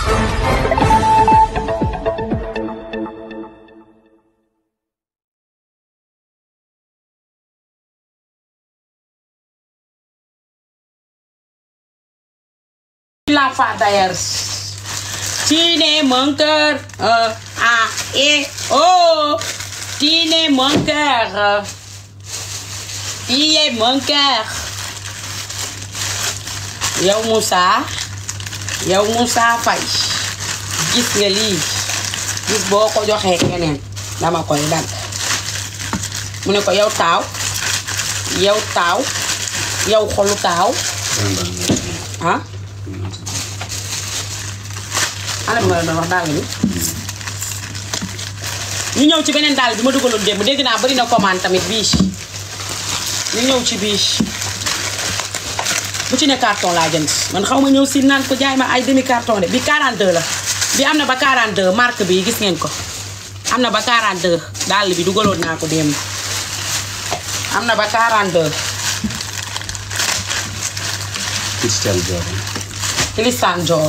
L'enfant d'ailleurs. Tu n'es mon cœur. Euh, ah, et oh. Tu n'es mon cœur. Tu es mon cœur. yow Moussa yow Moussa Faye gis nga lii gis boo ko joxee keneen dama koy dagg mu ne ko yow taaw yow taaw yow xolu taaw ah ana bi ma la doon wax dàll bi ñu ñëw ci beneen dàll bi ma dugaloon démb dégg naa bari na commande tamit bii ñu ñëw ci bii bu ci ne carton laa jënd man xaw ma ñëw si naan ko jaay ma ay demi carton de bi 42 la bi am na ba 42 marque bi gis ngeen ko am na ba 42 dàll bi dugaloon naa ko démb am na ba 42 Christian Dior. kilisaan joor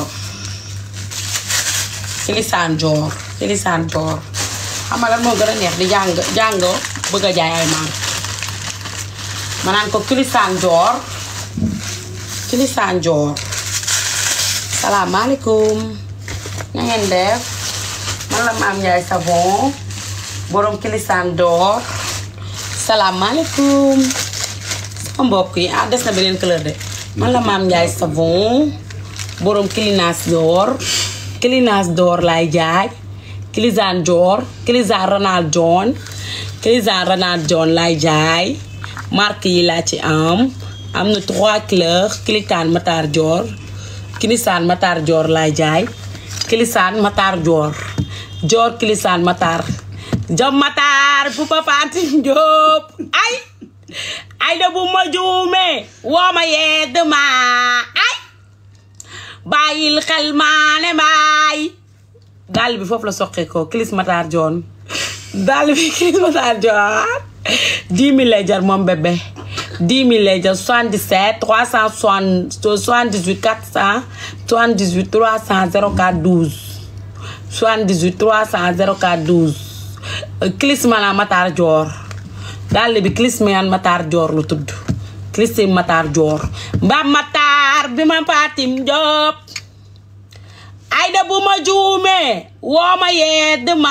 kilisaan joor kilisaan joor xam nga lan moo gën a neex di jàng jàngoo bëgg a jaay ay maam ma naan ko kilisaan joor kilisaan joor salaamaaleykum na ngeen def man la maam Njaay savon borom kilisaan door salaamaaleykum sama mbokk yi ah des na beneen couleur de man la maam Njaay savon borom kilinaas door kilinaas door laay jaay kilisaan joor kilisaan Ronald John kilisaan Ronald John laay jaay marque yi laa ci am am na trois couleurs kilisaan Matar Dior kilisaan Matar Dior laay jaay kilisaan Matar Dior Dior kilisaan Matar jom Matar bu ba Fatim Diop ay ay da bu ma juumee woo ma yedd ma ay bàyyil xel maane mbaay dàll bi foofu la soqee ko kilis Matar Dior dàll bi kilis Matar Dior 10 000 lay jar moom bébé 10 000 lay jar 77 360 78 400 78 300 04 12 78 300 04 12 kilis mana Matar Dior dàll bi kilis man Matar Dior lu tudd kilis Matar Dior mba Matar bi ma Fatim Diop ay da bu ma juumee woo ma yedd ma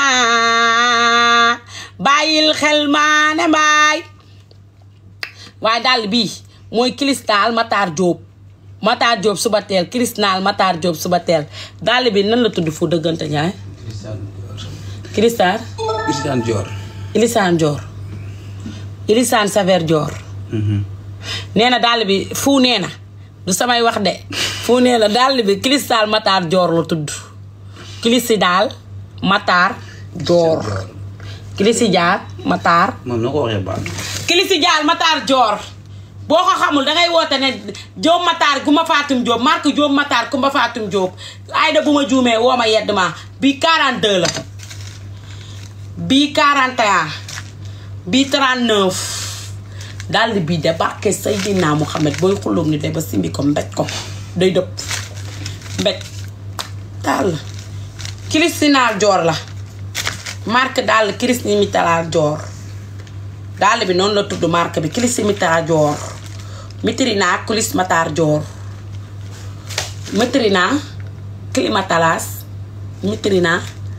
bàyyil xel maa ne mbaay waaye dàll bii mooy cristal Matar Diop Matar Diop suba teel cristal Matar Diop suba teel dàll bi nan la tudd fu dëggante ñaay Christian Dior. cristal Christian Dior. ilisaan Dior ilisaan Saver Dior nee na dàll bi fu nee na du samay wax de fu nee na dàll bi cristal Matar Dior la tudd kilisi daal Matar Dior kilisi jaar Matar moom na ko waxee baax na. kilisi jaar Matar Dior boo ko xamul dangay woote ne Diop Matar gu ma Fatim Diop marque Diop Matar ku ma Fatim Diop ay da bu ma juumee woo ma yedd ma bii 42 la bii 41 bii 39 dàll bii de barke Seydina Muhammad booy xulóom ni de ba simbi ko mbéj ko day dëpp mbéj dàll Christina Dior la marque dàll Christina Dior dàll bi noonu la tudd marque bi Christina Dior mitrina kulis Matar Dior mitrina climatalas mitrina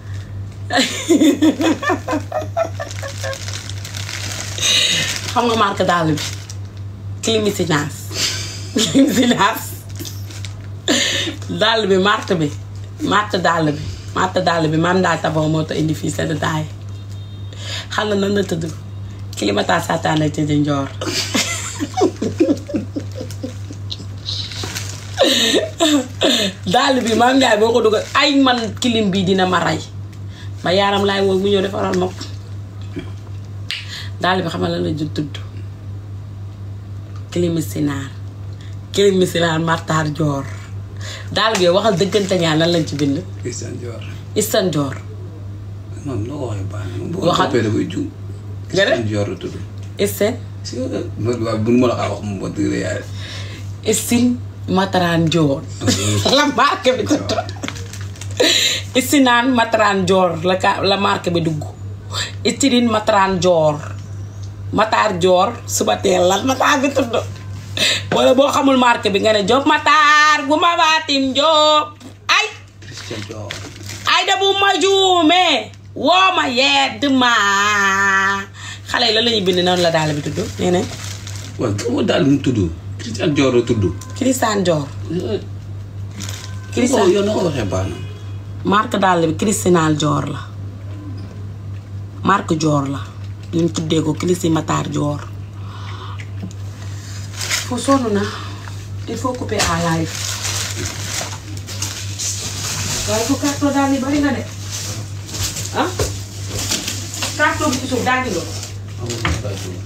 xam nga marque dàll bi Climicinas Climicinas dàll bi marque bi marque dàll bi marque dàll bi maam daal taboo moo tax indi fii sa détail xam na nan la tudd Climata Satana ci di njoor dàll bi maam Ndiaye boo ko dugal ay man kilim bi dina ma rey ma yaaram laay woo mu ñëw defaral ma ko dàll bi xam nga lan la ju tudd Climicinaar Climicinaar Matar Dior dàll bi waxal dëggante ñaar lan lañ ci bind Christian Dior. Istan Dior moom na ko waxee baax na. moom bu ko Waxal. toppee dafay juum. Nga ne? Christian Dior la tudd. Istan si ma waaw bu ma la kaa wax moom ba dëgg la yaay. Istin Mataran Dior la marque bi tudd istinaan mataran joor la ka la marque bi dugg istinine mataran joor mataar joor suba teel la mataar bi tudd wala boo xamul marque bi nga ne Jóob mataar gu ma baatim Jóob ay Christian Dior. ay da bu ma juumee woo ma yedd ma xale yi la lañuy bind noonu la daal bi tudd nee na waaw kii daal mu tudd. Christian Dior la tudd. Christian Dior Christian Christian yow na ko waxee baax na. marque dàll bi Christinal Dior la marque Dior la ñu tuddee ko Christi Matar Dior foo sonn na il faut couper à live waaye fu carton daal yi bari na de ah carton bi ci suuf daal di nga ko amul lu baax la.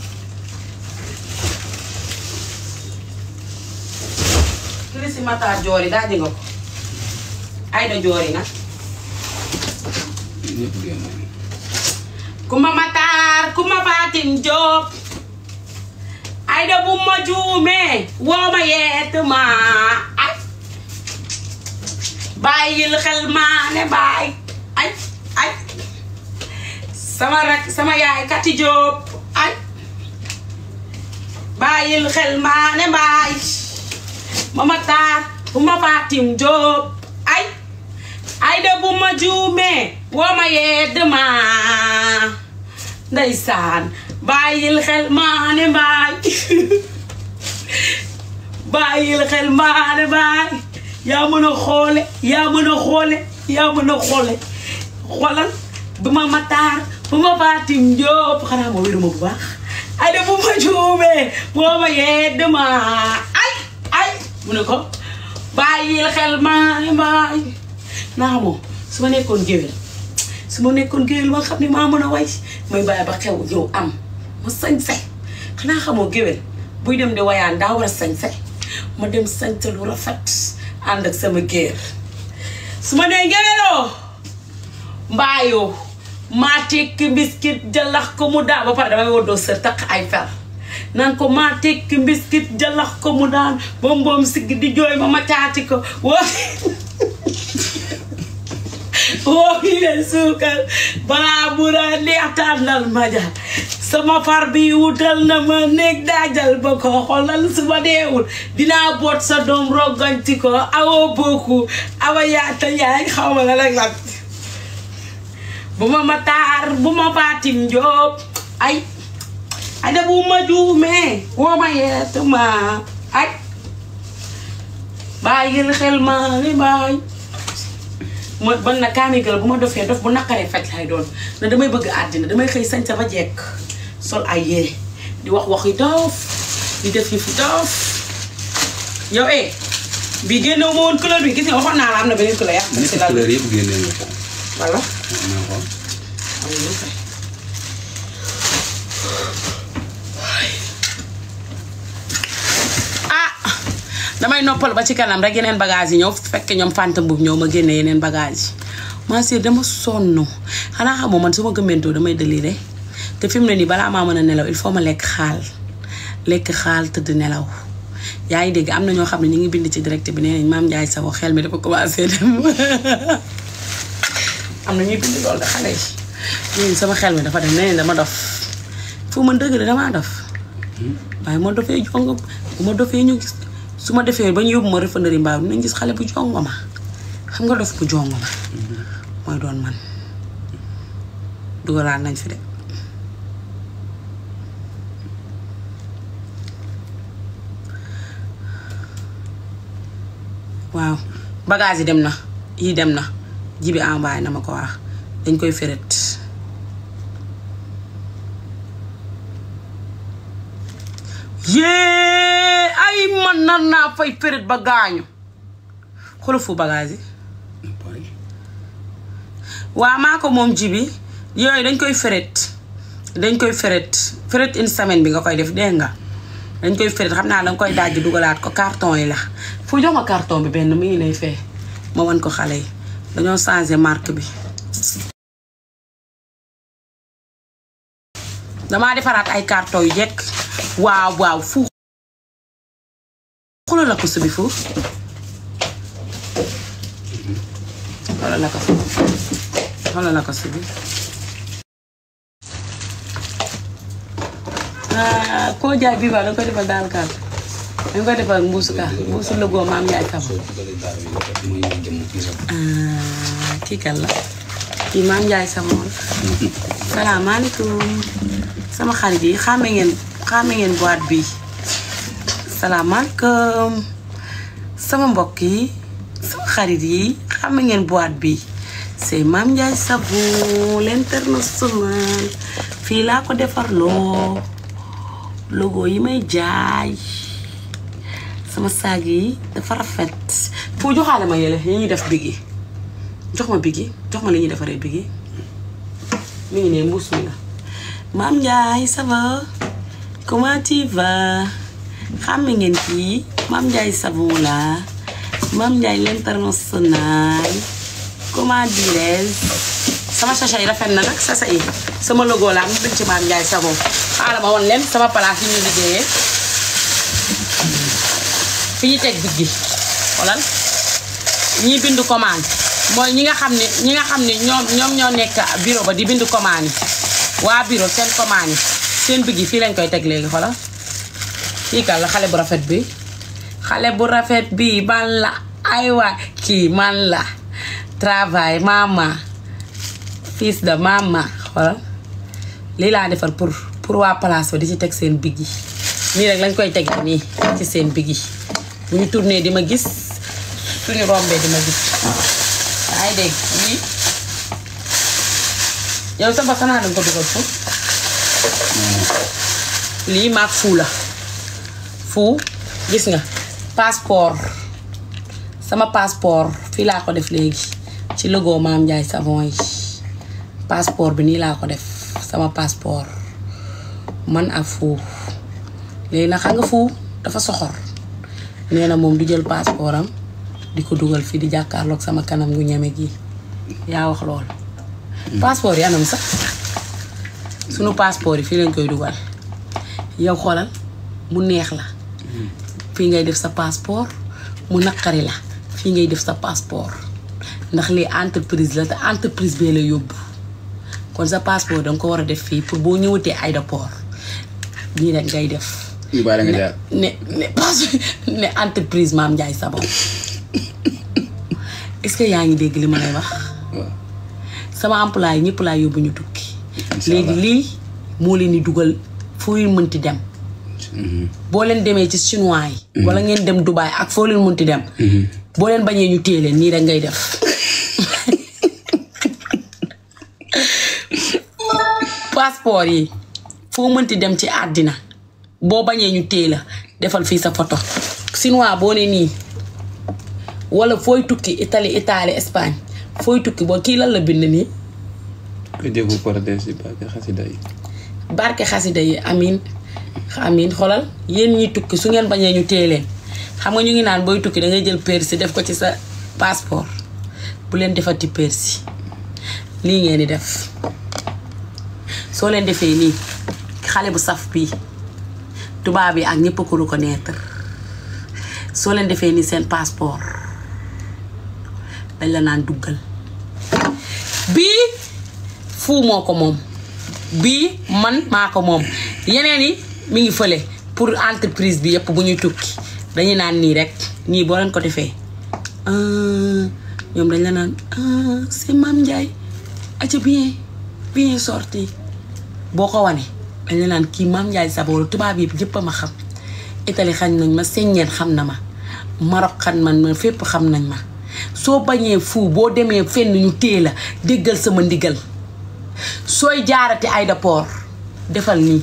Christi Matar Dior yi daal di nga ko Aïda Dior yi nag ñëpp génn nañu. kuma mataar kuma baatin Jóob ayda bu ma juumee woo ma yeet ma ay bàyyil xel maa ne baay ay ay sama rak sama yaay kati Jóob ay bàyyil xel maa ne baay ma mataar bu ma baatin Jóob ay ayda bu ma juumee woo ma yedd ma ndeysaan bàyyil xel maane baay bàyyil xel maane baay yaa mën a xoole yaa mën a xoole yaa mën a xoole xoolal bu ma mataar bu ma baatim jóob xanaa ma wéru ma bu baax ayda bu ma juumee woo ma yedd ma ay ay mu ne ko bàyyil xel maane baay naa moom su ma nekkoon géwél su ma nekkoon géwél ma xam ne maa mën a way may bàyyi ba xew ñëw am ma sañse xanaa xamoo géwél buy dem di wayaan daa war a sañse ma dem sañse lu rafet ànd ak sama géer su ma nee géwéloo mbaayoo maa tekki mbiskit jalax ko mu daan ba pare damay woddoo sër takk ay fer naan ko maa tekki mbiskit jalax ko mu daan boom boom sigg di jooy ma ma caati ko woo woo yi leen suukar balaa bu la neex tànnal ma ja sama far bi wutal na ma néeg daajal ba ko xoolal su ma deewul dinaa boot sa doom rogganti ko awoo bokku awa yaata yaay xaw ma la rek la bu ma ma taar bu ma baatim jóob ay ay da bu ma juumee woo ma yeet ma ay bàyyil xel ma ni bàyyi ma ban na kaamigal bu ma dofee dof bu naqaree faj lay doon na damay bëgg àddina damay xëy sañ sa ba jekk sol ay yére di wax wax yi dof di def yi fi dof yow eh bii génnewu ma woon couleur bi gis nga waxoon naa la am na beneen couleur yaa ma ne si ko lal couleur yëpp génnee nga ko. wala waaw naa ko. ah damay noppal ba ci kanam rek yeneen bagage yi ñëw fekk ñoom fanta mbub ñëw ma génne yeneen bagage yi ma sœur dama sonn xanaa xamoo man su ma gëmmentoo damay déliré te fi mu ne nii balaa maa mën a nelaw il faut ma lekk xaal lekk xaal tëdd nelaw yaa ngi dégg am na ñoo xam ne ñu ngi bind ci direct bi nee nañ maam Ndiaye Savon xel mi dafa commencé dem am na ñuy bind loolu de xale yi ñun sama xel mi dafa dem nee nañ dama dof fu man dëgg la damaa dof waaye ma dofee jong bu ma dofee ñu gis su ma defee ba ñu yóbbu ma refanari mbaaw dinañ gis xale bu jongo ma xam nga dof bu jongo ma mooy doon man dugalaat nañ fi de waaw bagage yi dem na yi dem na jibi envoyé na ma ko wax dañ koy féret yée ay man nan naa fay féret ba gaañu xoolal fu bagage yi Paris. waa maa ko moom jibi yooyu dañ koy féret dañ koy féret féret une semaine bi nga koy def dégg nga dañ koy féret xam naa danga koy dajji dugalaat ko carton yi la fu jox ma carton bi benn mi ngi lay fee ma wan ko xale yi dañoo changé marque bi damaa defaraat ay carton yu jekk waaw waaw fu xoolal la ko subi foofu xoolal la ko si xoolal la ko si bi ah koo jaay bii ba da nga koy defal daal kaal da nga koy defal mbuusu ka mbuusu lëgoo maam Njaay Savon soo dugalee daal bi dafa mooy ñëw jëm kii sax. ah kii kan la kii maam Njaay Savon salaamaaleykum sama xarit yi xàmme ngeen xàmme ngeen boîte bi salaamaaleykum sama mbokk yi sama xarit yi xàmme ngeen boîte bi c'est maam Njaay Savon l'international fii laa ko defarloo logo yi may jaay sama saag yi dafa rafet fu joxaale ma yële yi ñuy def bigi jox ma bigi jox ma li ñuy defaree bigi mi ngi ne mbuus mi la maam Ndiaye ça va comment tu vas xam ngeen kii maam Ndiaye savon la maam Ndiaye l'international comment dirais sama sachet yi rafet na nag sachet yi sama logo la am bind ci maam Ndiaye savon xaaral ma woon leen sama place yi ñu liggéeyee fi ñu teg biggi xoolal ñi bind commande mooy ñi nga xam ne ñi nga xam ne ñoom ñoom ñoo nekk bureau ba di bind commande yi waa bureau seen commande yi seen biggi fii lañ koy teg léegi xoolal kii kan la xale bu rafet bi xale bu rafet bi man la ay waay kii man la travail mama fils de mama xoolal lii laa defar pour pour waa place ba di ci teg seen biggi nii rek lañ koy teg nii ci seen biggi bu ñu tourné di ma gis suñu rombee di ma gis yaa ngi dégg lii yow sa ba xanaa danga ko dugal fu lii maag fuu la fuu gis nga passeport sama passeport fii laa ko def léegi ci logo Maam Ndiaye Savon yi passeport bi nii laa ko def sama passeport man ak fuu léegi nag xam nga fuu dafa soxor nee na moom du jël passeport am di ko dugal fii di jàkkaarloog sama kanam gu ñeme gi yaa wax lool passeport yi anam sax sunu passeport yi fii lañ koy dugal yow xoolal mu neex la fii ngay def sa passeport mu naqari la fii ngay def sa passeport ndax lii entreprise la te entreprise bee la yóbbu kon sa passeport danga ko war a def fii pour boo ñëwatee aéroport nii rek ngay def ñu bàyyi la nga jaar. ne ne pas ne entreprise Maam Ndiaye Savon est-ce que yaa ngi dégg li ma lay wax waaw. sama employé ñëpp laa yóbbu ñu tukki Incha léegi allah. lii moo leen di dugal foo leen mënti dem boo leen demee ci chinois yi wala ngeen dem Dubaï ak foo leen mënti dem boo leen bañee ñu téye leen nii rek ngay def passeport yi foo mënti dem ci àddina boo bañee ñu téye la defal fii sa photo chinois boo ne nii wala fooy tukki Italie Italie Espagne fooy tukki boo kii lan la bind nii ko jëfu paradise yi barke xasida yi. barke xasida yi amin amin xoolal yéen ñi tukki su ngeen bañee ñu téye leen xam nga ñu ngi naan booy tukki da ngay jël persi def ko ci sa passeport bu leen defati persi lii ngeen di def soo leen defee nii xale bu saf bii tubaab yi ak ñëpp a ko reconnaître soo leen defee nii seen passeport dañ la naan duggal bii fuu moo ko moom bii man maa ko moom yeneen yi mi ngi fële pour entreprise bi yëpp bu ñuy tukki dañuy naan nii rek nii boo leen ko defee ah, ñoom dañ la naan ah c'est Mame Ndiaye aca bien bien sorti boo ko wane dañ la naan kii Mame Ndiaye Savon tubaab yi yëpp a ma xam Italie xam nañ ma Sénégal xam na ma Maroc xam man ma fépp xam nañ ma soo bañee fu boo demee fenn ñu téye la déggal sama ndigal sooy jaarati aéroport defal nii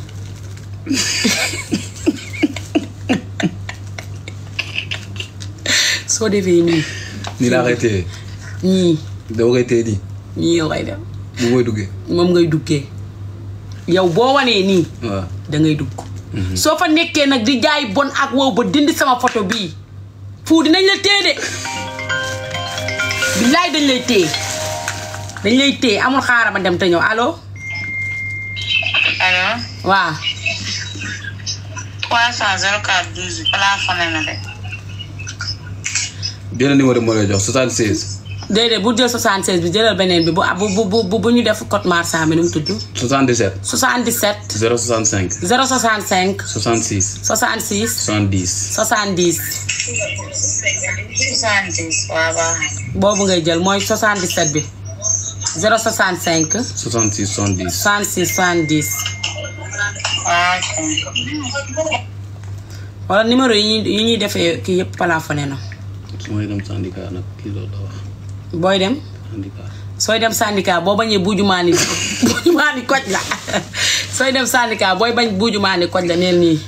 soo defee nii nii laa koy téye ñii dama koy téye nii ñii yow ngay dem bu mooy duggee. moom ngay duggee yow boo wanee nii waaw. dangay dugg soo fa nekkee nag di jaay bon ak wow ba dindi sama photo bii fu dinañ la téye de billaay dañ lay téye dañ lay téye amul xaaral ma dem te ñëw allo allo waaw 300 04 12 plafonné na de benn numéro moo lay jox 76. déedéet bu jël 76 bi jëlal beneen bi bu bu bu bu bu ñu def code marchand bi nu mu tudd 77 77 065 065 66 66 70 70 70 waaw waaw. boobu ngay jël mooy 77 bi 065 66 70 66 70 waaw ok. wala numéro yi ñuy yi ñuy defee kii yëpp plafonné na su may dem syndicat nag kii loolu la wax booy dem syndicat sooy dem syndicat boo bañee buujumaani buujumaani koj la sooy dem syndicat booy bañ buujumaani koj la neen nii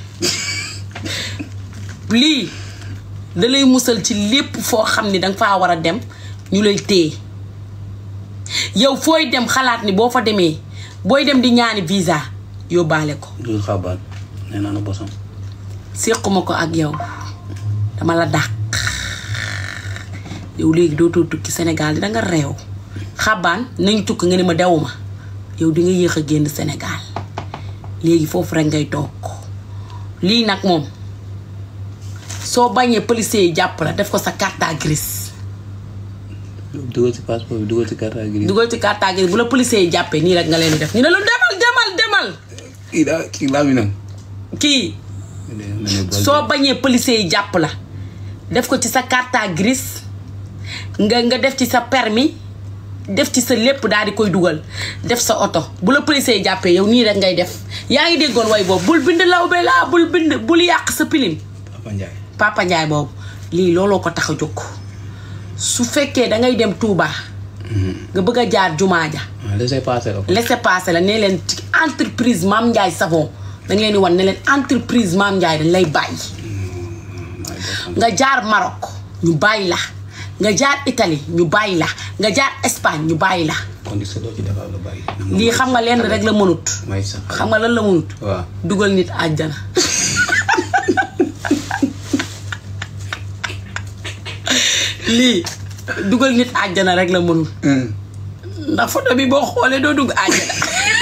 lii da lay musal ci lépp foo xam ni danga faa war a dem ñu lay téye yow fooy dem xalaat ni boo fa demee booy dem di ñaani visa yóbbaale ko du xabaan nee naa na bosam séquma ko ak yow dama la dàq yow léegi dootoo tukki Sénégal di danga réew xabaan nañ tukki nga ne ma dewuma yow di nga yéex a génn Sénégal léegi foofu rek ngay toog lii nag moom soo bañee policier yi jàpp la def ko sa carte grise dugal ci passeport bi dugal ci carte grise dugal ci carte grise bu la policier yi jàppee nii rek nga leen di def ñu ne la demal demal demal kii daa kii laa mi nam kii soo bañee policier yi jàpp la def ko ci sa carte grise nga nga def ci sa permis def ci sa lépp daal di koy dugal def sa oto bu la policier yi jàppee yow nii rek ngay def yaa ngi déggoon way boobu bul bind lawbe laa bul bind bul yàq sa pilim Papa Ndiaye Papa Ndiaye boobu lii looloo ko tax a jóg su fekkee dangay dem Touba nga bëgg a jaar jumaa ja ah laissez passer la ko laissez passer la ne leen ci entreprise Mame Ndiaye Savon da nga leen di wan ne leen entreprise Mame Ndiaye dañ lay bàyyi nga jaar Maroc ñu bàyyi la nga jaar Italie ñu bàyyi la nga jaar Espagne ñu bàyyi la kon di doo ci defal lu bari lii xam nga lenn rek la mënut may sax xam nga lan la mënut waaw dugal nit àjjana lii dugal nit àjjana rek la mënul ndax photo bi boo xoolee doo dugg àjjana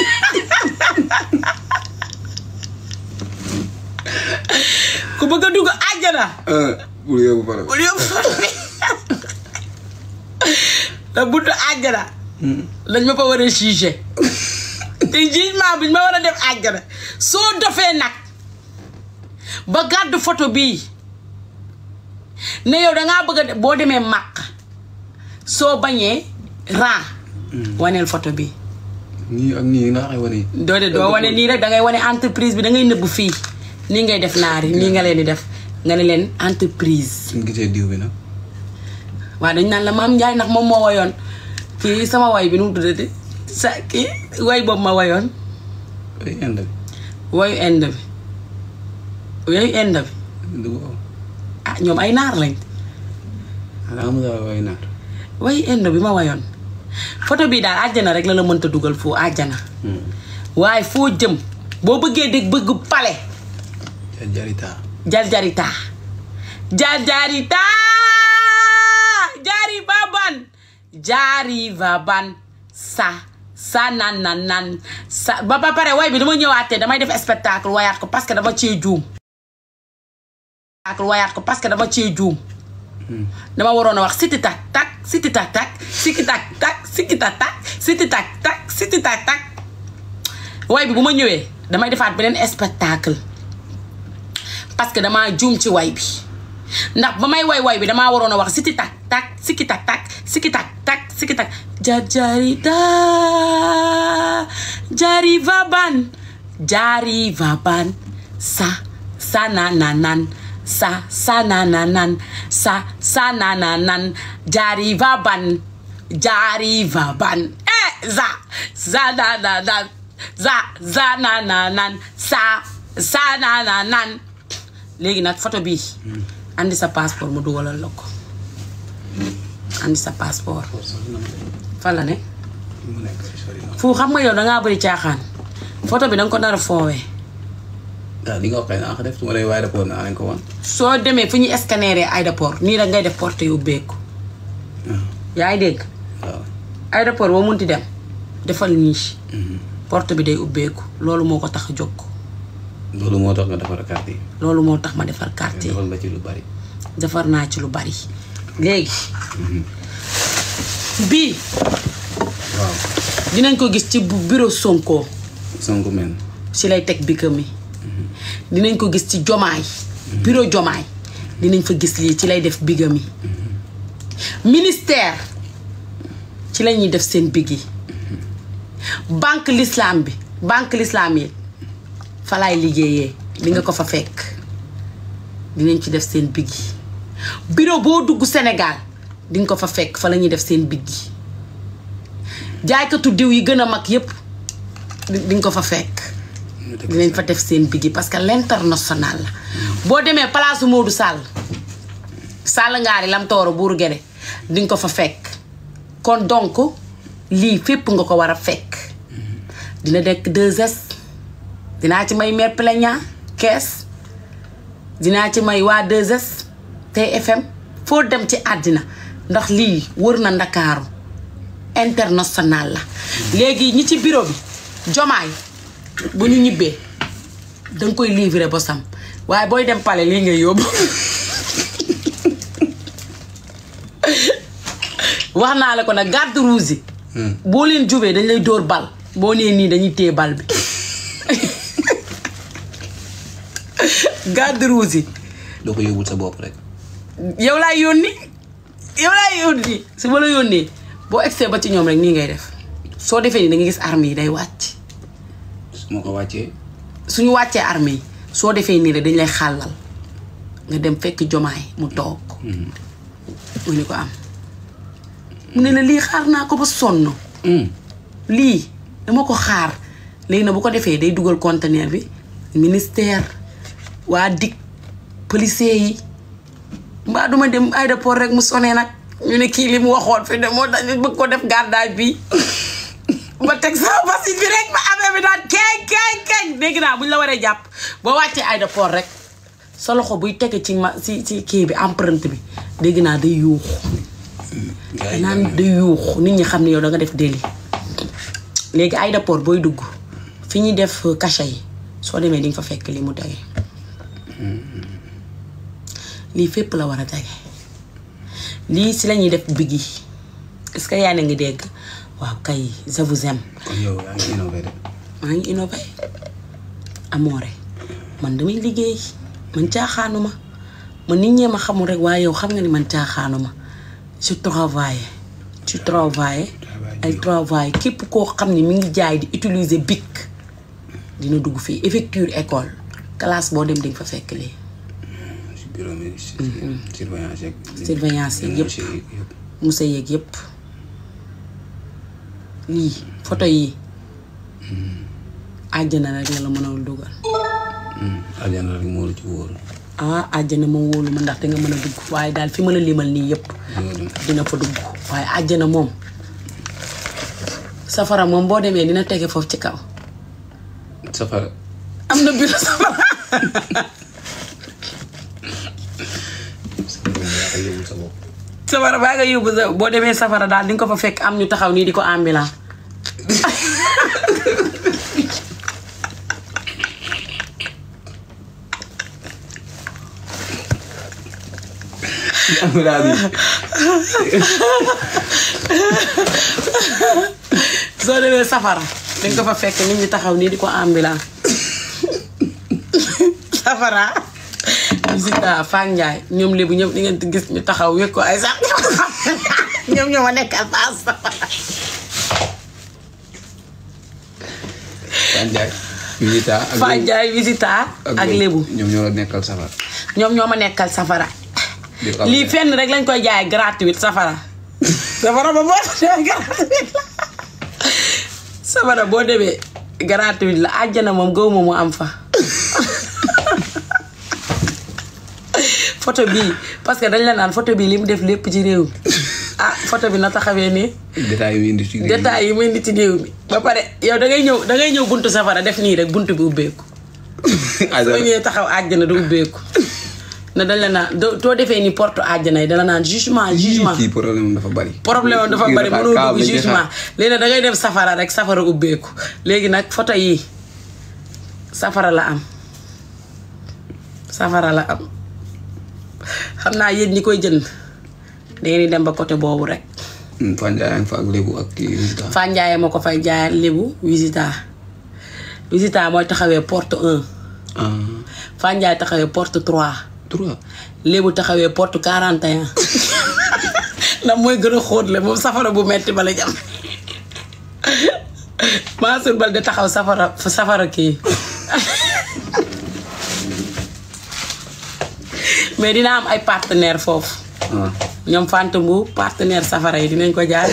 ku bëgg a dugg àjjana bul yóbbu pare bul yóbbu photo bi te buntu àjjana dañ ma fa war a jugé te jugement bi ñu ma war a def àjjana soo dofee nag ba gàddu photo bii ne yow dangaa bëgg a de- boo demee màq soo bañee ran waneel photo bi nii ak nii nga xay wane doo de doo wane nii rek dangay wane entreprise bi dangay nëbb fii nii ngay def naar yi nii nga leen di def nga ne leen entreprise suñ gisee diw bi nag waaw dañ naan la maam Njaay ndax moom moo wayoon kii sama way bi nu mu tuddati sa kii way boobu ma wayoon ay inde wayu end bi wayu end bi bi du ko ah ñoom ay naar lañ xanaa amul dara way naar wayu end bi ma wayoon photo bii daal àjjana rek la la mënta dugal foo àjjana waaye foo jëm boo bëggee dégg bëgg pale jar jarita jarjarita jarjarita jari baban jari baban sa sa nan nan nan sa ba ba pare way bi dama ñëwaatee damay def spectacle wayaat ko parce que dama cee juum spectacle wayaat ko parce que dama cee juum dama waroon a wax siti tak tak siti tak tak siki tak tak siki tak tak siti tak tak siti tak tak way bi bu ma ñëwee damay defaat beneen spectacle parce que damaa juum ci way bi ndax ba may way way bi damaa waroon a wax siti tak tak siki tak tak siki tak tak siki tak jar jarita jari vaban jari vaban sa sa na na nan sa sa na na nan sa sa na na nan jari vaban jari vaban eh za za na na nan za za na na nan sa sa na na nan léegi nag photo bii andi sa passeport mu dugalal la ko andi sa passeport fan la ne mu nekk si sori na fu xam nga yow dangaa bëri caaxaan photo bi danga ko nar a foowee daal li nga wax kay naa ko def su ma lay waaye rapport naa leen ko wan soo demee fu ñuy scanner aéroport nii rek ngay def porte yu ubbeeku yaa ngi dégg waaw aéroport boo munti dem defal nii porte bi day ubbeeku loolu moo ko tax a jóg loolu moo tax nga defar carte yi loolu moo tax ma defar carte yi defal nga ci lu bari defar naa ci lu bari léegi bii waaw dinañ ko gis ci bu- bureau Sonko Sonko men ci lay teg bikam mi dinañ ko gis ci jomaay bureau jomaay dinañ fa gis lii ci lay def bigam yi ministère ci la ñuy def seen big yi banque l'islam bi banque l'islam yi fa laay liggéeyee di nga ko fa fekk dinañ ci def seen big yi bureau boo dugg Sénégal di nga ko fa fekk fa la ñuy def seen big yi jaaykatu diw yi gën a mag yépp di di nga ko fa fekk dinañ fa def seen bigi parce que l'international la boo demee palaasu Modou Sall Sall ngaari lam tooro buuru gede di nga ko fa fekk kon donc lii fépp nga ko war a fekk dina nekk 2S dinaa ci may mère plaignant kees dinaa ci may waa 2S TFM foo dem ci àddina ndax lii wër na ndakaaru international la léegi ñi ci bureau bi jomaay bu ñu ñibbee danga koy livrer bosam waaye booy dem pale lii ngay yóbbu wax naa la ko nag garde rouge yi boo leen jubee dañ lay dóor bal boo nee nii dañuy téye bal bi garde rouge yi doo ko yóbbul sa bopp rek yow laay yónni yow laay yónni su ma la yónnee boo egsee ba ci ñoom rek nii ngay def soo defee nii da nga gis arme yi day wàcc su ma ko wàccee suñu wàccee arme yi soo defee nii rek dañ lay xàllal nga dem fekk jomaay mu toog mu ni ko am mu ne la lii xaar naa ko ba sonn lii dama ko xaar léegi na bu ko defee day dugal conteneur bi ministère waa dik policier yi mbaa duma dem aéroport rek mu sonee nag ñu ne kii li mu waxoon fi de moo tax ñu bëgg ko def gardage bi ba teg sama basit bi rek ba amee bi daan keeñ keeñ keeñ dégg naa bu ñu la waree jàpp boo wàccee aéroport rek sa loxo buy tege ci ma ci ci kii bi empreinte bi dégg naa day yuuxu gars yi naan day yuuxu nit ñi xam ne yow da nga def délit léegi aéroport booy dugg fi ñuy def cachet yi soo demee di nga fa fekk li mu tege lii fépp la war a tege lii si la ñuy def big yi est-ce que yaa ngi dégg waaw kay je vous aime kon yow yaa ngi innové de maa ngi innové amoore man damay liggéey man caaxaanuma man nit ñee ma xamul rek waaye yow xam nga ni man caaxaanuma je travaille je travaille ay travaille képp koo xam ne mi ngi jaay di utiliser bic dina dugg fii effecture école classe boo dem di nga fa fekk lii si bureau mi si surveillance yeeg surveillance yeeg yëpp. monsieur yeeg yëpp musa yeeg yépp lii photo yi àjjana rek la la mën a dugal aljana rek moo la ci wóor ah àjjana moom wóolu ma ndax danga mën a dugg waaye daal fi ma la limal nii yépp ñoo dem dina fa dugg waaye àjjana moom safara moom boo demee dina tege foofu ci kaw safara am na bureau safara yaa koy yóbbul sa bopp safara baa nga yóbbu sa boo demee safara daal di nga ko fa fekk am ñu taxaw nii di ko ambulant soo demee safara di nga ko fa fekk nit ñi taxaw nii di ko ambulant safara visita Fane Ndiaye ñoom lébu ñëpp di ngeen di gis ñu taxaw wékk ko ay sax ñoom ñoo ma nekkal paas safara Fane Ndiaye visita ak Fane Ndiaye visita ak lébu ñoom ñoo la nekkal safara ñoom ñoo ma nekkal safara di ko lii fenn rek lañ koy jaay gratuit safara safara ba boo demee gratuit la safara boo demee gratuit la àjjana moom gaw ma mu am fa photo bii parce que dañ la naan photo bii li mu def lépp ci réew mi ah photo bi na taxawee nii détails yu indi ci détails yi muy indi ci réew mi ba pare yow da ngay ñëw da ngay ñëw buntu safara def nii rek buntu bi ubbeeku soo ñëwee taxaw àjjana du ubbeeku na dañ la naan doo too defee ni porte àjjana yi dala naan jugement jugement kii problème dafa bari problème am dafa bari mënoo dugg jugement léegi nag da ngay dem safara rek safara ubbeeku léegi nag photo yi safara la am safara la am xam naa yéen ñi koy jënd dangeen di dem ba côté boobu rek Fane Ndiaye yaa ngi fa ak lébu ak kii Visita. Fanjaaye moo ko fay jaayal lébu visita visita mooy taxawee porte 1 ah Fanjaay taxawee porte 3 trois. lébu taxawee porte 41 ndax mooy gën a xóot le moom safara bu metti ba la jam Mansour Bal de taxaw safara safara kii mais dina am ay partenaire foofu ah ñoom Fanta Mbu partenaire safara yi dinañ ko jaay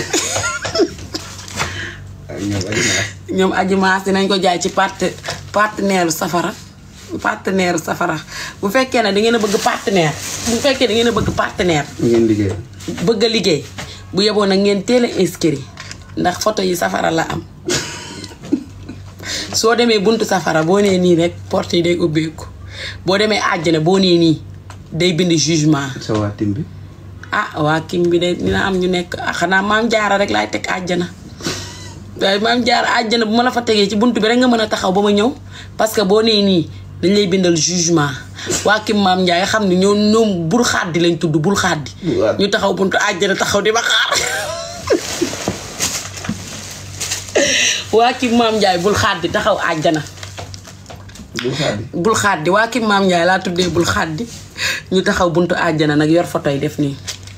ak ñoom ak ñaar. ñoom aji maas dinañ ko jaay ci parte partenaire safara partenaire safara bu fekkee ne da ngeen a bëgg partenaire bu fekkee da ngeen a bëgg partenaire ngeen liggéey. bëgg a liggéey bu yeboon nag ngeen teel a inscrit ndax photo yi safara la am soo demee buntu safara boo nee nii rek porte yi day ubbeeku boo demee àjjana boo nee nii day bind jugement sa waa tim bi. ah waa kim bi de dina am ñu nekk ah xanaa maam jaara rek laay teg àjjana waaye maam jaara àjjana bu ma la fa tegee ci buntu bi rek nga mën a taxaw ba ma ñëw parce que boo nee nii dañ lay bindal jugement waa kim maam Njaay xam ne ñoom ñoom bul xaddi lañ tudd bul xaddi Bul xaddi. ñu taxaw buntu àjjana taxaw di ma xaar waa kim maam Njaay bul xaddi taxaw àjjana du xaadi. bul xaddi waa kim maam Njaay laa tuddee bul xaddi ñu taxaw buntu àjjana nag yor photo yi def nii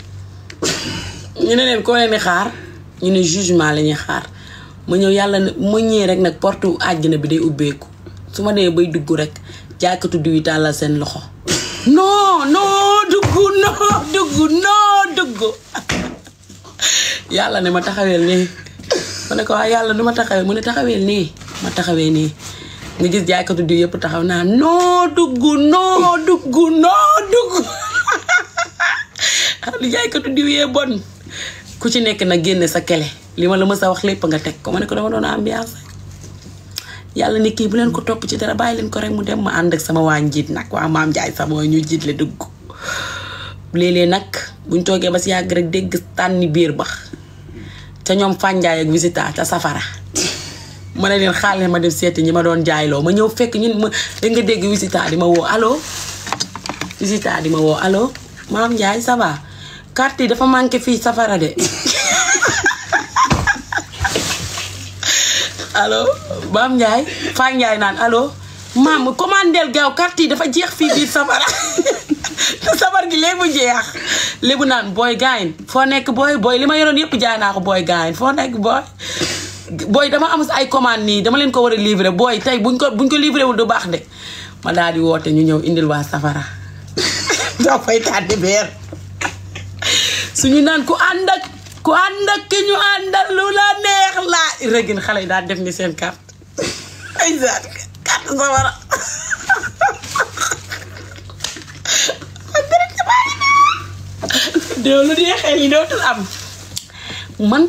ñu ne leen koo leen di xaar ñu ne jugement la ñuy xaar ma ñëw yàlla ne ma ñëwee rek nag porte àjjana bi day ubbeeku su ma demee bay dugg rek jaaykatu diw yi tàllal seen loxo non non dugg non dugg non dugg yàlla ne ma taxaweel nii ma ne ko waa yàlla du ma taxawee mu ne taxaweel nii ma taxawee nii nga gis jaaykatu diw yëpp taxaw naa non dugg non dugg non dugg li jaaykatu diw yee bon ku ci nekk nag génne sa kele li ma la mës a wax lépp nga teg ko ma ne ko dama doon ambiance yàlla ne kii bu leen ko topp ci dara bàyyi leen ko rek mu dem ma ànd ak sama waa njiit nag waa maam Njaay sama mooy ñu jiit le dugg léeg-léeg nag buñ toogee ba si yàgg rek dégg tànni biir ba ca ñoom fànjaay ak visita ca safara ma ne leen xaale ma dem seeti ñi ma doon jaayloo ma ñëw fekk ñun ma da nga dégg visita di ma woo allo visita di ma woo allo maam Njaay ça va carte yi dafa manqué fii safara de allo maam Njaay Faa Njaay naan allo maam commandeel gaaw carte yi dafa jeex fii biir safara te safar gi léegi mu jeex léegi naan booy gaayin foo nekk booy booy li ma yoroon yëpp jaay naa ko booy gaayin foo nekk booy booy dama am ay commande nii dama leen ko war a livrer booy tey buñ ko buñ ko livré wul du baax de ma daal di woote ñu ñëw indil waa safara doo fay tànni beer suñu naan ku ànd ak ku ànd ak ki ñu àndal lu la neex laa rëgin xale yi daal def ni seen carte ay zaat carte safara déw lu dee xel yi dootul am man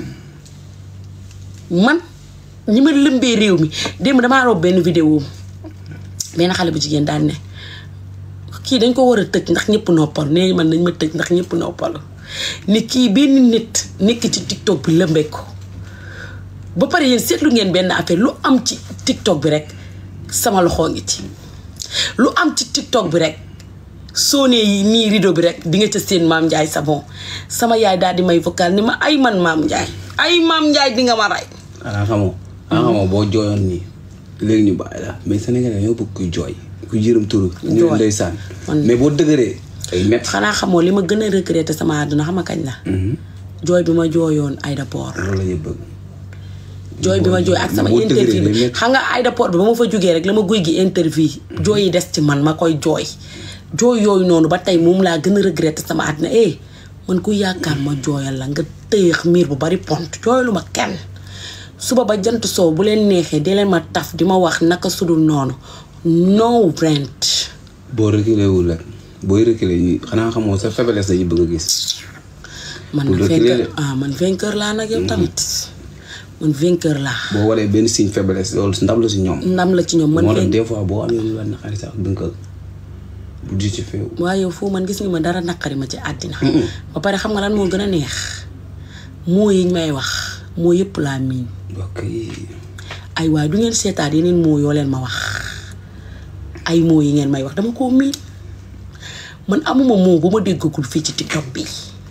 man ñi ma lëmbee réew mi démb damaa rob benn vidéo benn xale bu jigéen daal ne kii dañ ko war a tëj ndax ñëpp noppalu nee man nañ ma tëj ndax ñëpp noppalu ni kii benn nit nekk ci tiktok bi lëmbee ko ba pare yéen seetlu ngeen benn affaire lu am ci tiktok bi rek sama loxo ngi ci lu am ci tiktok bi rek soo nee yi nii rideau bi rek di nga ca seen maam Ndiaye Savon sama yaay daal di may vocal ni ma ay man maam Ndiaye ay maam Ndiaye di nga ma rey. xanaa xamoo. xanaa xamoo boo jooyoon nii léegi ñu bàyyi la mais Sénégalais ñoo bëgg kuy jooy ku yërëm turu. ñu Jooy. ndeysaan Man- mais boo dëgëree ay métti. xanaa xamoo li ma gën a regretté sama àdduna xam nga kañ la. jooy bi ma jooyoon aéroport. loolu la ñuy bëgg. jooy bi ma jooy ak sama boo dëgëree interview day bi métti. xam nga aéroport bi ba ma fa jógee rek la ma guy gi interview jooy yi des ci man ma koy jooy jooy yooyu noonu ba tey moom laa gën a regretté sama àddina eh man ku yaakaar ma jooyal la nga tëyeex miir bu bari pont jooyalu ma kenn suba ba jant soow bu leen neexee di leen ma taf di ma wax naka sudul noonu no rent boo reculé wul rek booy reculé ñi xanaa xamoo sa faiblesse dañuy bëgg a gis. man Pour nag reculer vainqueur de. ah man vainqueur laa nag yow tamit man vainqueur laa boo waree benn signe faiblesse loolu ndam la si ñoom. ndam la ci ñoom man moo tax vainqueur des fois boo amee lu la naqari sax du nga ko bu justifié wu. waaye yow foo man gis nga ma dara naqari ma ci àddina ba pare xam nga lan moo gën a neex moo yiñ may wax moo yëpp laa miin ok ay waaye du ngeen seetaat yeneen moo yoo leen ma wax ay moo yi ngeen may wax dama koo miin man amuma moo bu ma déggagul fii ci tiktok bi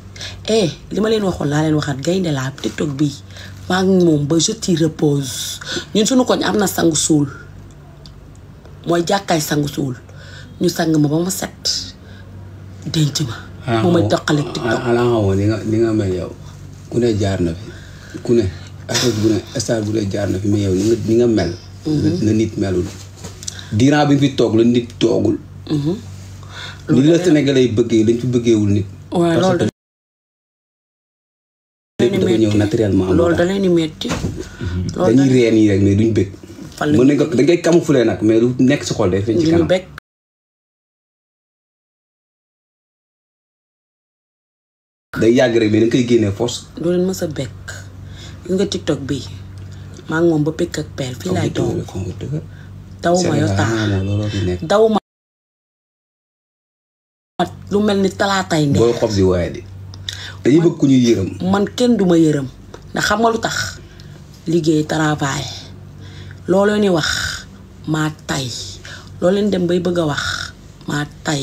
eh li ma leen waxoon laa leen waxaat gaynde laa tiktok bii maa ngi moom ba je t'y repose ñun suñu koñ am na sangu suul mooy jàkkaay sangu suul ñu sang ma ba ma set denc ma mu may doqale tiktok xanaa xamoo ni nga ni nga mel yow ku ne jaar na fi ku ne artiste bu ne star bu ne jaar na fi mais yow ni nga ni nga mel la nit melul diiran bi nga fi toog la nit toogul ni la Sénégalais yi bëggee lañ fi bëggeewul nit waaw parce loolu que lépp dafa ñëw naturellement moo loolu tax da leen di metti loolu dañuy ree nii rek mais duñ bëgg Fan la mën nañ ko dañ koy camoufler nag mais lu nekk si xol day feeñ ci ñu kanam bekk day yàgg rek mais dañ koy génnee force doo leen mës a bekk gis nga tiktok bi maa ngi moom ba pikk ak peel fii laay toog dawuma yo taa Sénégal looloo fi nekk dawuma lu mel ni talaatay nde booy xob di waaye di dañuy bëgg ku ñuy yërëm man kenn duma yërëm ndax xam nga lu tax liggéey travail looloo ni wax maa tay loo leen dem bay bëgg a wax maa tay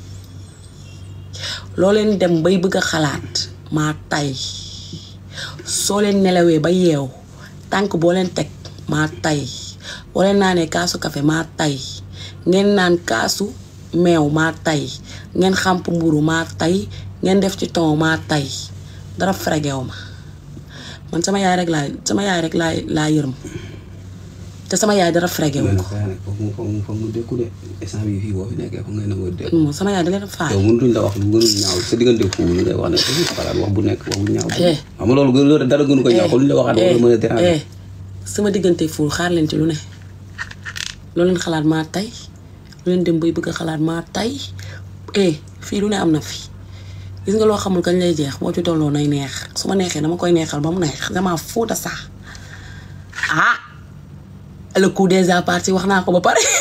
loo leen dem bay bëgg a xalaat maa tay soo leen nelawee ba yeew tànk boo leen teg maa tay boo leen naanee kaasu kafe maa tay ngeen naan kaasu meew maa tay ngeen xàmp mburu maa tay ngeen def ci ton maa tay dara fregew ma man sama yaay rek laa sama yaay rek laa laa yërëm te sama yaay dara fregew mais ko nag saa nag foog mu foog mu foog mu dékku de instant bii fii boo fi nekkee foog ngay nangoo dékku moom sama yaay da leen faay yow mënutuñ la wax lu gënul ñaaw sa diggante foofu lu ngay wax ne dañuy xalaat wax bu nekk wax bu ñaaw Eh. xam nga loolu gën loolu dara gënu ko ñaaw kon lu ñu la waxaat wala mën a déranger eh sama diggante ful xaar leen ci lu ne loo leen xalaat maa tay lu leen dem bay bëgg a xalaat maa tay eh fii lu ne am na fi gis nga loo xamul kañ lay jeex boo ci tolloo nay neex su ma neexee dama koy neexal ba mu neex dama fóota sax ah le coup des parties wax naa ko ba pare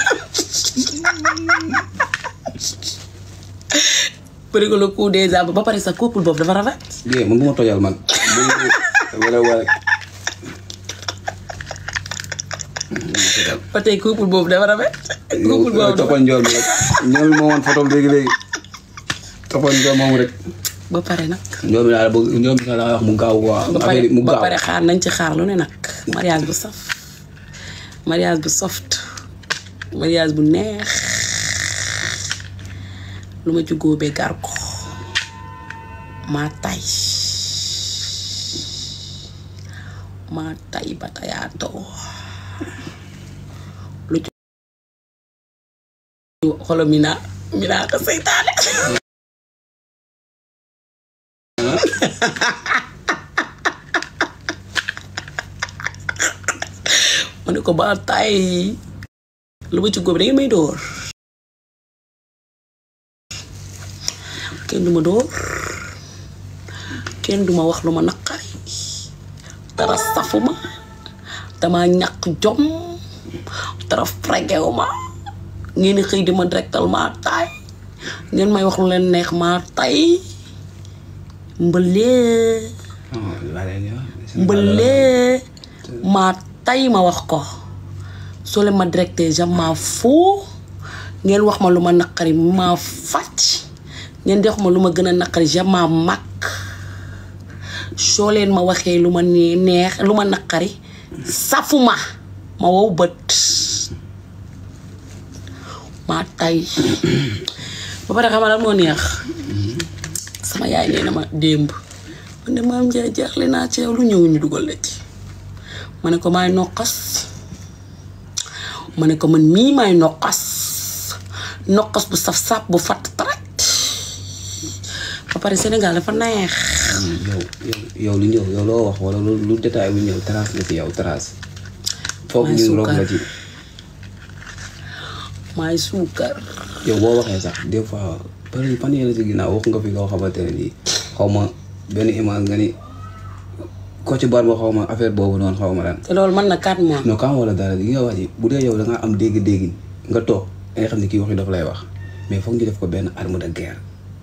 bëri ko le coup des ba pare sa couple boobu dafa rafet Dee man bu ma tojal man wala wala ba tey couple boobu dafa rafet couple boobu dafa toppal njool mi rek njool mi moo woon photo léegi léegi toppal njool moom rek ba pare nag njool mi daal bëgg njool mi daal laa wax mu gaaw waa ba pare affaire yi mu ba gaaw pare xaar nañ ci xaar lu ne nag mariage bu saf mariage bu soft mariage bu neex lu ma ci góobee gar ko maa tay maa tay ba tayaatoo lu ci xolo mina mina ko seytaane ma ne ko ba tay lu ma ci góob da ngeen may dóor kenn du ma dóor kenn du ma wax lu ma naqari dara safu ma dama ñàkk jom dara fregew ma ngeen di xëy di ma directal maa tay ngeen may wax lu leen neex maa tay mbëlee mbëlee maa tay ma wax ko soo leen ma directé jamais foo ngeen wax ma lu ma naqari ma fàcc ngeen di wax ma lu ma gën a naqari jamais mag soo leen ma waxee lu ma nee neex lu ma naqari safuma ma wow bët maa tay ba pare xamal lan moo neex sama yaay nee na ma démb man de maam Njaay jaaxle naa ci yow lu ñëw ñu dugal la ci ma ne ko maay noqas ma ne ko man mii maay noqas noqas bu saf sap bu fatt tarat ba pare Sénégal dafa neex yow yow yow lu ñëw yow loo wax wala lu lu détail bu ñëw trace la ci yow trace foog Maay ñu rob la suukar. ci maay suukar yow boo waxee sax des fois par fan yële si ginnaaw wax nga fi loo xamante ne nii xaw ma benn image nga ni ko ci bar ba xaw ma affaire boobu noonu xaw ma lan te loolu mën na 4 mois non kam wala dara li nga wax ji bu dee yow da nga am dégg-dégg nga toog da nga xam ne kii wax yi dafa lay wax mais foog ñu def ko benn arme de guerre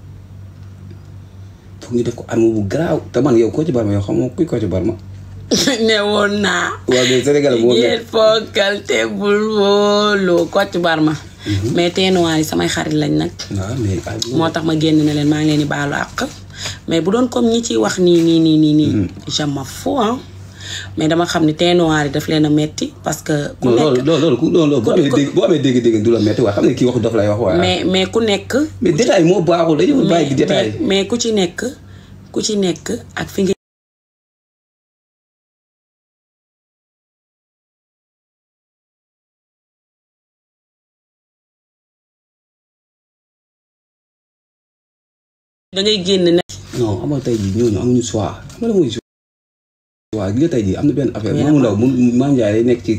foog ñu def ko arme bu garaaw te man yow ko ci bar ma yow xam nga kuy ko ci bar ma ne woon naa waaw mais Sénégal moo yéen nekk fonkal te bul wóolu Kocc Barma mais teenuwaay yi samay xarit lañ nag waaw mais ah, moo tax ma génn ne leen maa ngi leen di baalu àq mais bu doon comme ñi ciy wax nii nii nii nii nii je m'en fous hein mais dama xam ne teint noir yi daf leen a metti parce que ku non loolu nekk loolu loolu ku loolu boo ku- amee ku- dégg boo amee dégg-dégg du la metti waaye xam ne kii waxu dof lay wax waaye mais mais ku nekk mais détail moo baaxul dañu bàyyi di mais détail mais- mais ku ci nekk ku ci nekk ak fi nga da ngay génn ne non amal tey jii ñooñu amuñu choix xam nga la mooy choix gi nga tey jii am na benn affaire Mais maamu ndaw mu maam Ndiaye day nekk ci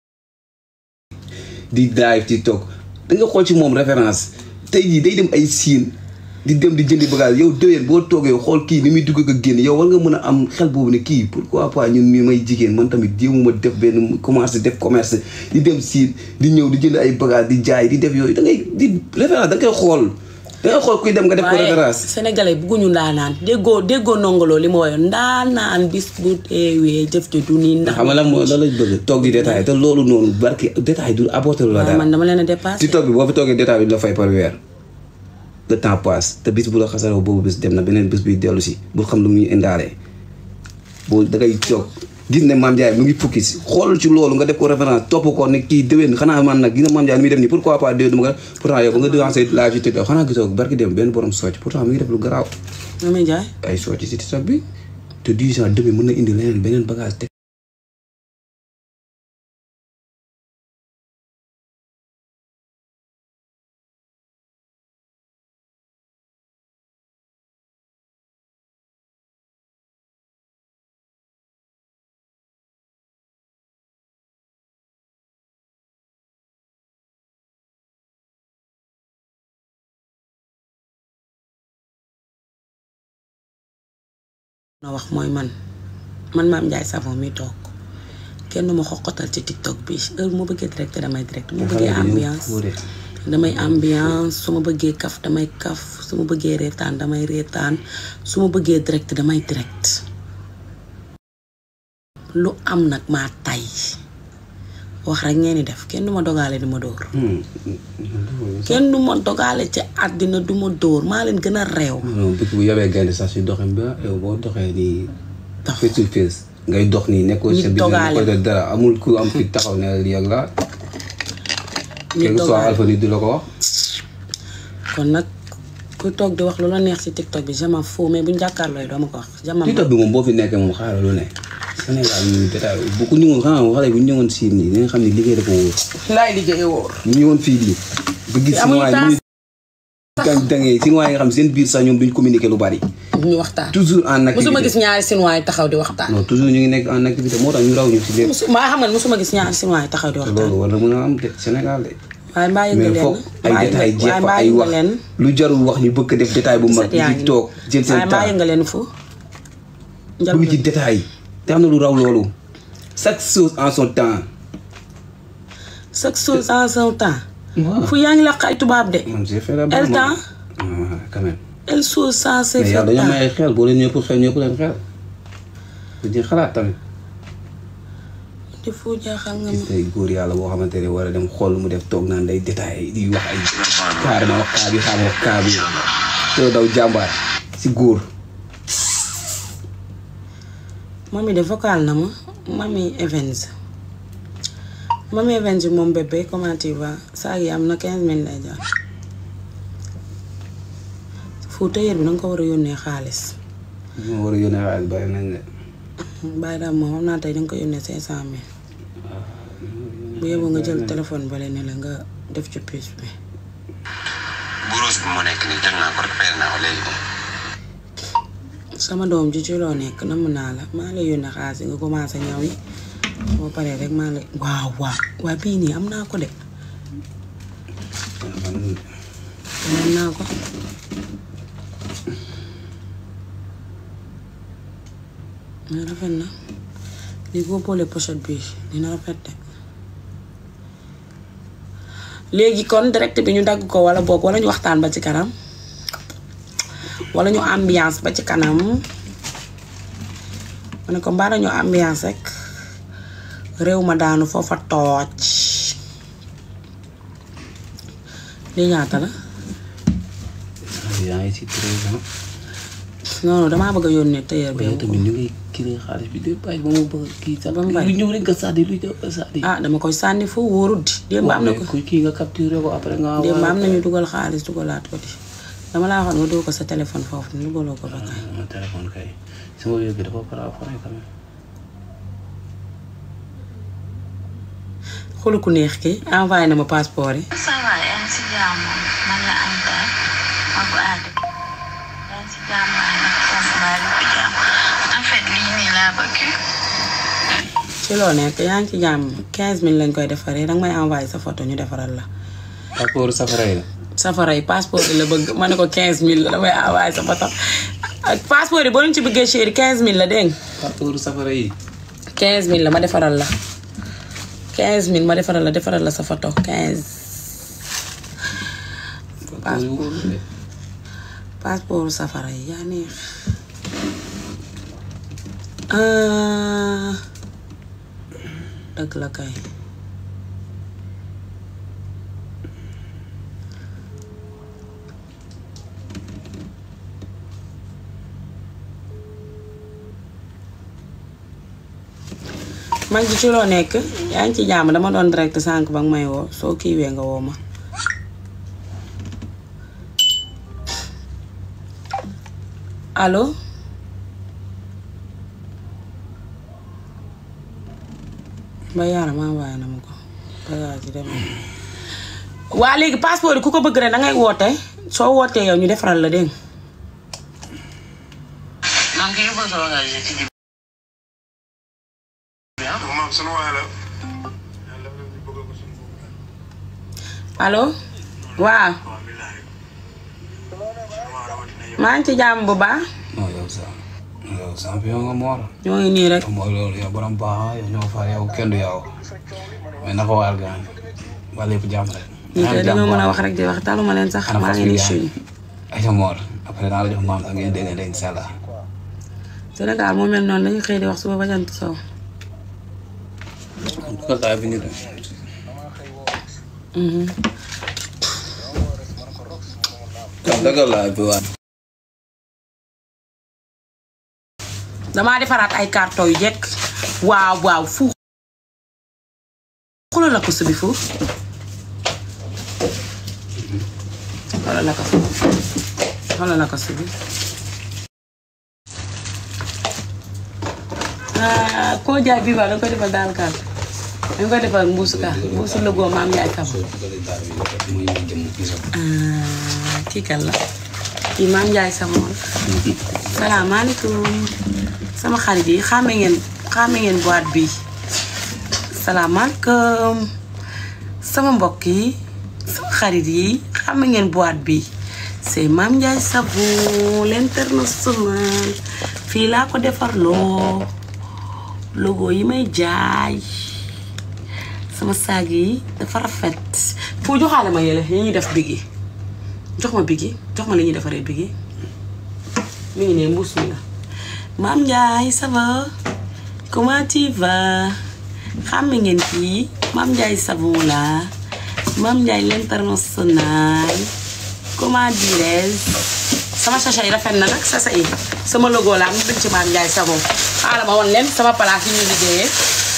di drive ci toog da nga xool ci moom référence tey jii day dem ay siin di dem di jëndi bagage yow déwén boo toogee xool kii ni muy dugg ak a génn yow war nga mën a am xel boobu ne kii pourquoi pas ñun mi may jigéen man tamit jéemuma def benn commencé def commerce di dem siin di ñëw di jënd ay bagage di jaay di def yooyu da ngay di référence da nga koy xool da ngay xool kuy dem nga def ko waaye référence sénégalais bugguñu ndaanaan déggoo déggoo nongoloo li ma woyoon ndaanaan bis bu teewee jëf ji du nii ndax xam nga lan moo lan lañ bëgg toog di détail te loolu noonu barki détail du apporter lu la waaw dara man dama leen a dépassé TikTok bi boo fi toogee détail bi du la fay par weer le temps passe te bis bu la xasaroo boobu bis dem na beneen bis buy dellu si bul xam lu muy indaalee boo da ngay toog gis ne Mame Ndiaye mu ngi fukki si xool ci loolu nga def ko référence topp ko ne kii déwén xanaa man nag gis nga Mame Ndiaye li muy def nii pourquoi pas déwén dama ko pourtant yow ba nga devancé live ci TikTok xanaa gisoo barki dem benn borom socc pourtant mi ngi def lu garaaw Mami Ndiaye ay socc si TikTok bi te 10 ans demain mën na indi leneen beneen bagage te na wax mooy man man Mame Ndiaye Savon mi toog kenn du ma xoqatal ci TikTok bi heure bu ma bëggee direct damay direct bu ma bëggee ambiance damay ambiance su ma bëggee kaf damay kaf su ma bëggee reetaan damay reetaan su ma bëggee direct damay direct lu am nag maa tay wax rek ngeen di def kenn du ma dogaale di ma dóor kenn du ma dogaale ci àddina du ma dóor maa leen gën a réew non bëgg bu yabee gaynde sax si doxin bi yow boo doxee nii Dox. face to face ngay dox nii nekkoo Nit sa biir dogaale. nekkoo def dara amul ku am fi taxaw ne lii ak la nit quelque soit dogaale alpha nit du la ko wax kon nag ku toog di wax lu la neex ci TikTok bi je m'en fous mais buñ jàkkaarloo doo ma ko wax je m'en TikTok bi moom boo fi nekkee moom xaaral lu ne Sénégal ñu détail bu ku ñëwoon xanaa moom xale bu ñu ñëwoon siin nii di nga xam ne liggéey dafa wóor laay liggéey wóor ñu ñëwoon fii nii ba gis si amuñu waay taas. ñu dang dangee si waay nga xam seen biir sax ñoom duñ communiquer lu bari ñu waxtaan toujours en musuma gis activité ñaari sinuwaay taxaw di waxtaan non toujours ñu ngi nekk en activité moo tax ñu raw ñu si lépp musu maa xam nga musuma gis ñaari sinuwaay taxaw di te waxtaan loolu war na mën a am de Sénégal de waaye mbaa yënga mais leen foog ay détail jeex waaye fa mbaa ay yënga wax leen lu jarul wax ñu bëgg def détail bu mag set yaa di ngi toog jël waaye seen mbaa temps yënga leen fu njal bëgg ci détail te am na lu raw loolu chaque chose en son temps chaque chose en son temps waaw fu yaa ngi laq ay tubaab de man j'ai fait la El temps ah quand même elle chose sans se mais yow faire dañoo temps may xel boo leen ñëpp xel ñëpp leen xel dañuy xalaat tamit di fu jaaxal nga ma gis tey góor yàlla boo xamante ne war a dem xool lu mu def toog naan day détail di wax ay carrément wax kaa bi xam wax kaa bi te daw jàmbaar si góor mami de vocal na ma mami Evans mami Evans moom bébé comment tu vas saag yi am na 15 mille lay jar fu tëyër bi danga ko war a yónnee xaalis ñu war a yónnee xaalis bari nañ de bàyyi daal moom xam naa tey danga ko yónnee 500 mille bu yeboo nga jël téléphone bale ne la nga def ci puce bi buros bi mu nekk nii jël naa ko récupéré naa ko léegi moom. sama doom ji ci loo nekk namm naa la maa lay yónnee xaalis nga commencé ñaw yi boo paree rek maa lay waaw waaw waaw bii nii am naa ko de am naa ko mais rafet na lii boo boolee pochette bi dina rafet de léegi kon direct bi ñu dagg ko wala boog wala ñu waxtaan ba ci kanam wala ñu ambiance ba ci kanam ma ne ko mbaa dañoo ambiance rek réew ma daanu foofa tooj lii ñaata la yaa ngi si treize ans non non damaa bëgg a yónnee tailleur bi. yow tamit ni ngay kii xaalis bi lépp bàyyi ba mu bëgg kii sax Ba mu bàyyi. lu ñëw rek nga sànni lu ñëw nga sànni ah dama koy sànni foofu wóorul di. démb am na ko kuy kii nga capturé ko après nga démb am nañu dugal xaalis dugalaat ko di dama laa waxoon nga dugal ko sa téléphone foofu dugaloo ko ba kaay. ma téléphone kay sama wér bi dafa para pare quand même xoolu ku neex ki envoyé na ma passeport yi. ça va yaa ngi si jàmm man la Anta ma ko aade yaa ngi si jàmm waaye nag foofu maa lépp jàmm en fait lii nii laa bëgg ci loo nekk yaa ngi ci jàmm 15000 lañ koy defaree danga may envoyé sa photo ñu defaral la. passeport safara yi la safara yi passeport yi la bëgg ma ne ko 15000 la damay envoyé sa photo ak passeport yi boo leen ci bëggee chéri 15000 la dégg nga passeport safara yi 15000 la ma defaral la 15000 ma defaral la defaral la sa photo 15 passeport yu wóorul de passeport safara yi yaa neex ah dëgg la kay mag ji ci loo nekk yaa ngi ci jàmm dama doon direct sànq ba nga may woo soo kiiwee nga woo ma allo ba yàlla maa waaye na ma ko bagage yi dem waa léegi passeport yi ku ko bëgg rek da ngay woote soo wootee yow ñu defaral la dégg nga donc yu bëgg a bagage ci jib allo waaw maa ngi ci jàmm bu baax non yow sa yow champion nga moor ñoo ngi nii rek mooy loolu yow borom baax yow ñoo far yow kenn du yow mais naka waar gaan waa lépp jàmm rek ñi kay dañoo mën a wax rek di wax taluma leen sax maa ngi nii suñu ay sa moor après naa la jox maam sax ngeen déggante incha allah Sénégal moo mel noonu dañuy xëy di wax suba ba jant sow dugal taay bi ñu dem kon dagal laa bi waat damaa defaraat ay carton yu jekk waaw waaw fu xoolal la ko subi fu xoolal la ko xoolal la ko subi ah koo jaay bii waaw danga koy defal daal kaat danga koy defal mbuusu ka mbuusu lëgoo maam yaay kam ah kii kan la kii maam Ndiaye Savon salaamaaleykum sama xarit yi xàmme ngeen xàmme ngeen boîte bi salaamaaleykum sama mbokk yi sama xarit yi xàmme ngeen boîte bi c'est maam Ndiaye Savon l'international fii laa ko defarloo logo yi may jaay sama saag yi dafa rafet fu joxaale ma yële yi ñuy def bigi jox ma bigi jox ma li ñuy defaree bigi mi ngi ne mbuus mi la maam Ndiaye ça va comment tu vas xam ngeen kii maam Ndiaye savon la maam Ndiaye l'international comment dirais sama sachet yi rafet na nag sachet yi sama logo la am bind ci maam Ndiaye savon xaaral ma woon leen sama place yi ñu liggéeyee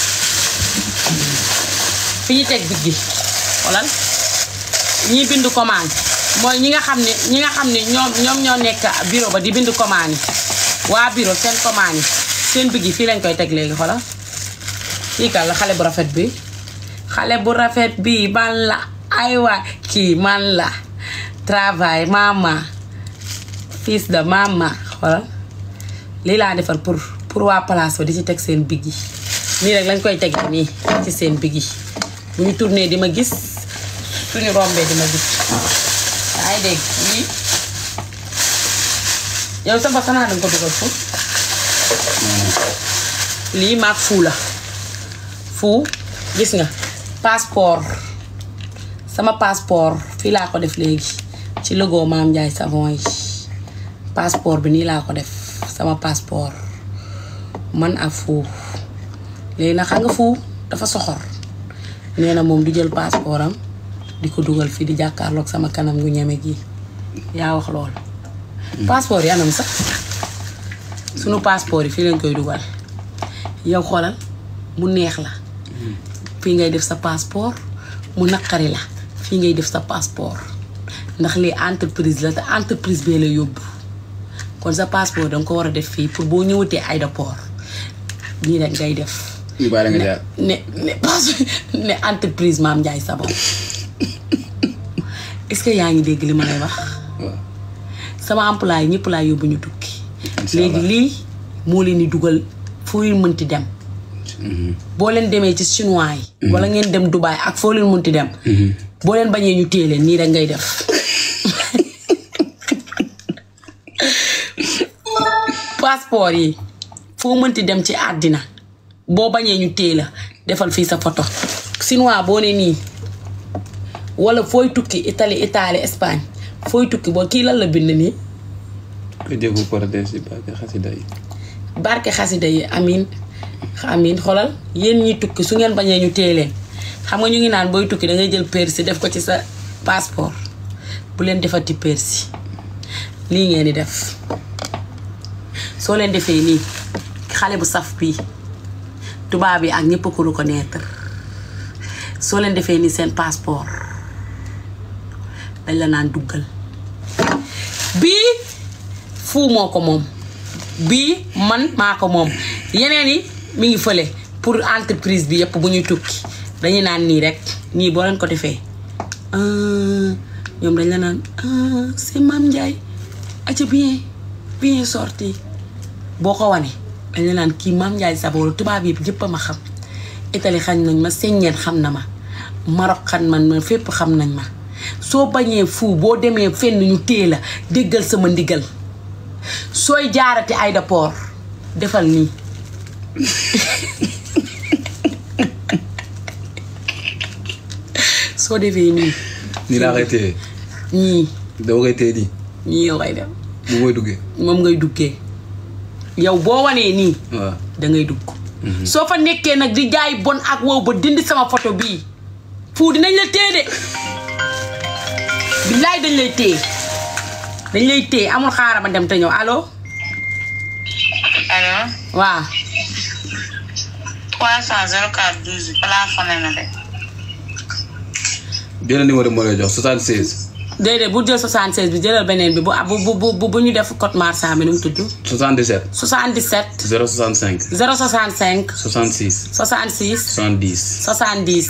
fi ñu teg big bi xoolal ñi bind commande mooy ñi nga xam ne ñi nga xam ne ñoom ñoom ñoo nekk bureau ba di bind commande yi waa bureau seen commande yi seen big yi fii lañ koy teg léegi xoolal kii kan la xale bu rafet bi xale bu rafet bi man la ay waay kii man la travail mama fils de mama xoolal lii laa defar pour pour waa place ba di ci teg seen big yi nii rek lañ koy teg nii ci seen big yi bu ñu tourné di ma gis suñu rombee di ma gis yaa ngi dégg lii yow sa mbokk naa danga ko dugal fu lii maag fuu la fuu gis nga passeport sama passeport fii laa ko def léegi ci logo Maam Ndiaye Savon yi passeport bi nii laa ko def sama passeport man ak fuu léegi nag xam nga fuu dafa soxor nee na moom du jël passeport am di ko dugal fii di jàkkaarloog sama kanam gu ñeme gi yaa wax loolu passeport yi anam sax sunu passeport yi fii lañ koy dugal yow xoolal mu neex la fii ngay def sa passeport mu naqari la fii ngay def sa passeport ndax lii entreprise la te entreprise bee la yóbbu kon sa passeport danga ko war a def fii pour boo ñëwatee aéroport nii rek ngay def ñu bàyyi la nga jaar ne ne passe ne entreprise Mame Ndiaye Savon est-ce que yaa ngi dégg li ma lay wax waaw sama employé ñëpp laa yóbbu ñu tukki Incha léegi allah. lii moo leen di dugal foo leen mënti dem boo leen demee ci chinois yi wala ngeen dem Dubaï ak foo leen mënti dem boo leen bañee ñu téye leen nii rek ngay def passeport yi foo mënti dem ci àddina boo bañee ñu téye la defal fii sa photo chinois boo ne nii wala fooy tukki Italie Italie Espagne fooy tukki boo kii lan la bind nii ko jëfu paradise yi barke xasida yi barke xasida yi amin amin xolal yéen ñi tukki su ngeen bañee ñu téye leen xam nga ñu ngi naan booy tukki da ngay jël persi def ko ci sa passeport bu leen defati persi lii ngeen di def soo leen defee nii xale bu saf bii tubaab yi ak ñëpp ko reconnaître soo leen defee nii seen passeport dañ la naan duggal bii fuu moo ko moom bii man maa ko moom yeneen yi mi ngi fële pour entreprise bi yëpp bu ñuy tukki dañuy naan nii rek nii boo leen ko defee ah, ñoom dañ la naan ah, c'est Mame Ndiaye aca bien bien sorti boo ko wane dañ la naan kii Mame Ndiaye Savon tubaab yi yëpp a ma xam Italie xam nañ ma Sénégal xam na ma Maroc xam man ma fépp xam nañ ma soo bañee fu boo demee fenn ñu téye la déggal sama ndigal sooy jaarati aéroport defal nii soo defee nii nii laa koy téye ñii dama koy téye nii ñii yow ngay dem bu mooy duggee moom ngay duggee yow boo wanee nii waaw da ngay dugg soo fa nekkee nag di jaay bon ak wow ba dindi sama photo bii fu dinañ la téye de billaay dañ lay téye dañ lay téye amul xaaral ma dem te ñëw allo allo waaw 300 04 12 plafonné na de benn numéro moo lay jox 76 déedéet bu jël 76 bi jëlal beneen bi bu bu bu bu bu ñu def code marchand bi nu mu tudd 77 77 065 065 66 66 70 70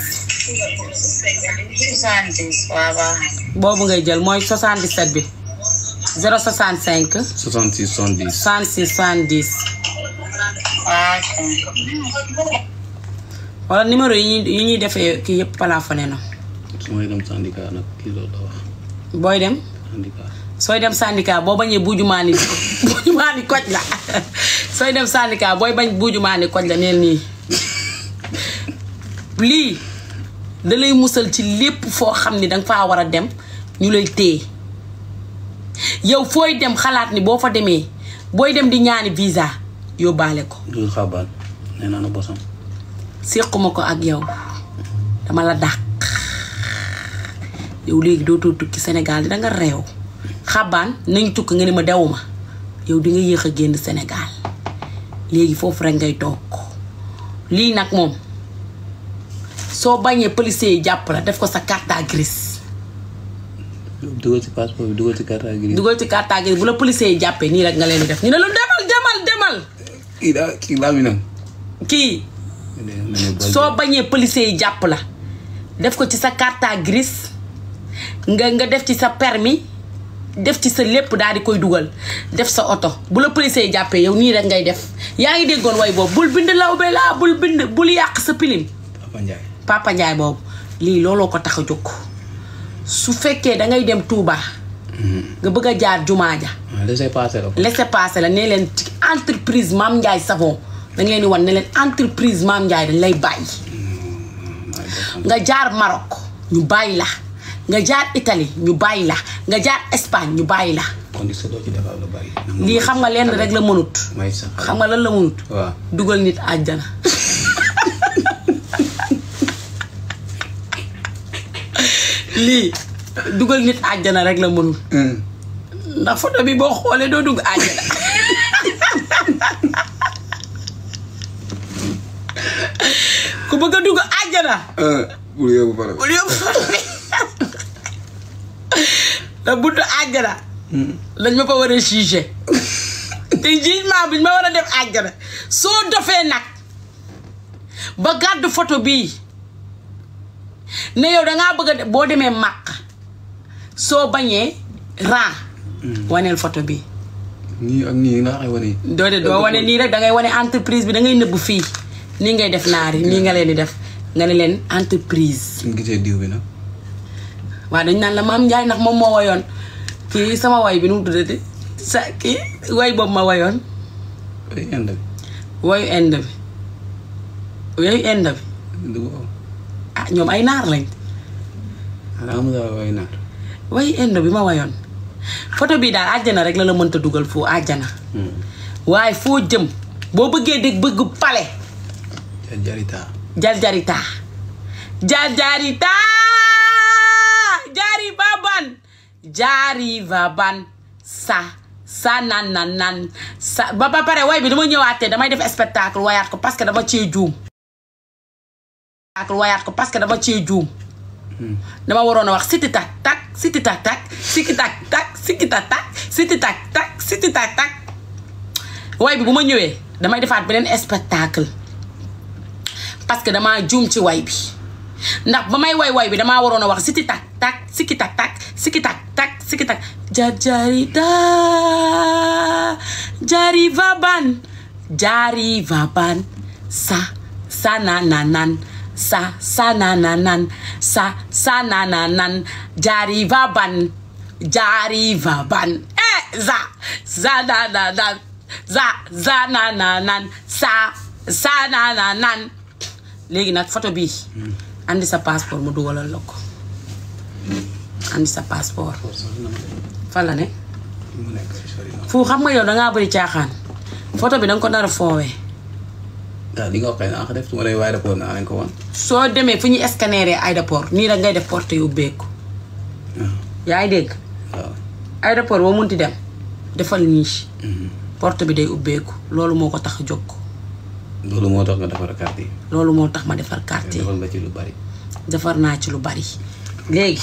70 waaw baax boobu ngay jël mooy 77 bi 065 66 70 66 70 waaw ok wala numéro yi ñuy yi ñuy defee kii yëpp plafonné na su may dem syndicat nag kii loolu la wax booy dem syndicat sooy dem syndicat boo bañee buujumaani buujumaani koj la sooy dem syndicat booy bañ buujumaani koj la neen nii lii da lay musal ci lépp foo xam ni danga faa war a dem ñu lay téye yow fooy dem xalaat ni boo fa demee booy dem di ñaani visa yóbbaale ko du xabaan nee naa na bosam séquma ko ak yow dama la dàq yow léegi dootoo tukki Sénégal danga réew xabaan nañ tukki nga ne ma dewuma yow di nga yéex a génn Sénégal léegi foofu rek ngay toog lii nag moom soo bañee policier yi jàpp la def ko sa carte grise dugal ci passeport bi dugal ci carte grise dugal ci carte grise bu la policier yi jàppee nii rek nga leen di def ñu ne la demal demal demal kii daa kii laa mi nam kii soo bañee policier yi jàpp la def ko ci sa carte grise nga nga def ci sa permis def ci sa lépp daal di koy dugal def sa oto bu la policier yi jàppee yow nii rek ngay def yaa ngi déggoon way boobu bul bind lawbe laa bul bind bul yàq sa pilim Papa Ndiaye Papa Ndiaye boobu lii looloo ko tax a jóg su fekkee dangay dem Touba nga bëgg a jaar jumaa ja ah laissez passer la ko laissez passer la ne leen ci entreprise Mame Ndiaye Savon da ngeen di wan ne leen entreprise Mame Ndiaye dañ lay bàyyi nga jaar Maroc ñu bàyyi la nga jaar Italie ñu bàyyi la nga jaar Espagne ñu bàyyi la kon di doo ci defal lu bari lii xam nga lenn rek la mënut may sax xam nga lan la mënut waaw dugal nit àjjana lii dugal nit àjjana rek la mënul ndax photo bi boo xoolee doo dugg àjjana ku bëgg a dugg àjjana ah bul yóbbu pare. bul yóbbu photo bi da buntu àjjana dañ ma fa war a juger te jugement bi ñu ma war a def àjjana soo dofee nag ba gàddu photo bii ne yow dangaa bëgg a de- boo demee màq soo bañee ran waneel photo bii nii ak nii nga waxee wane. doo de doo wane nii rek dangay wane entreprise bi dangay nëbb fii nii ngay def naari nii nga leen di def nga ne leen entreprise suñu gisee diw bi nag. waaw dañ naan la maam Njaay ndax moom moo wayoon kii sama way bi nu mu tuddati sa kii way boobu ma wayoon ay inde wayu end bi wayu end bi bi. du ko ah ñoom ay naar lañ xanaa amul dara way naar. wayu end bi ma wayoon photo bii daal àjjana rek la la mënta dugal foo àjjana waaye foo jëm boo bëggee dégg bëgg pale jar jarita. jarjarita jarjarita jari baban jari baban sa sa nan nan nan sa ba ba pare way bi dama ñëwaatee damay def spectacle wayaat ko parce que dama cee juum spectacle wayaat ko parce que dama cee juum dama waroon a wax siti tak tak siti tak tak siki tak tak siki tak tak siti tak tak siti tak tak way bi bu ma ñëwee damay defaat beneen spectacle parce que damaa juum ci way bi ndax ba may way way bi damaa waroon a wax siti tak tak siki tak tak siki tak tak siki tak jar jarita jari vaban jari vaban sa sa na na nan sa sa na na nan sa sa na na nan jari vaban jari vaban eh za za na na nan za za na na nan sa sa na na nan léegi nag photo bi andi sa passeport mu dugalal la ko andi sa passeport fan la ne mu nekk si sori na. fu xam nga yow dangaa bëri caaxaan photo bi danga ko nar a foowee waaw li nga wax kay naa ko def su ma lay waay rapport naa leen ko wan. soo demee fu ñuy scanner aéroport nii rek ngay def porte yu ubbeeku yaa ngi dégg waaw. aéroport boo munti dem defal nii porte bi day ubbeeku loolu moo ko tax a jóg loolu moo tax nga defar carte yi. loolu moo tax ma defar carte yi defal nga ci lu bari. defar naa ci lu bari léegi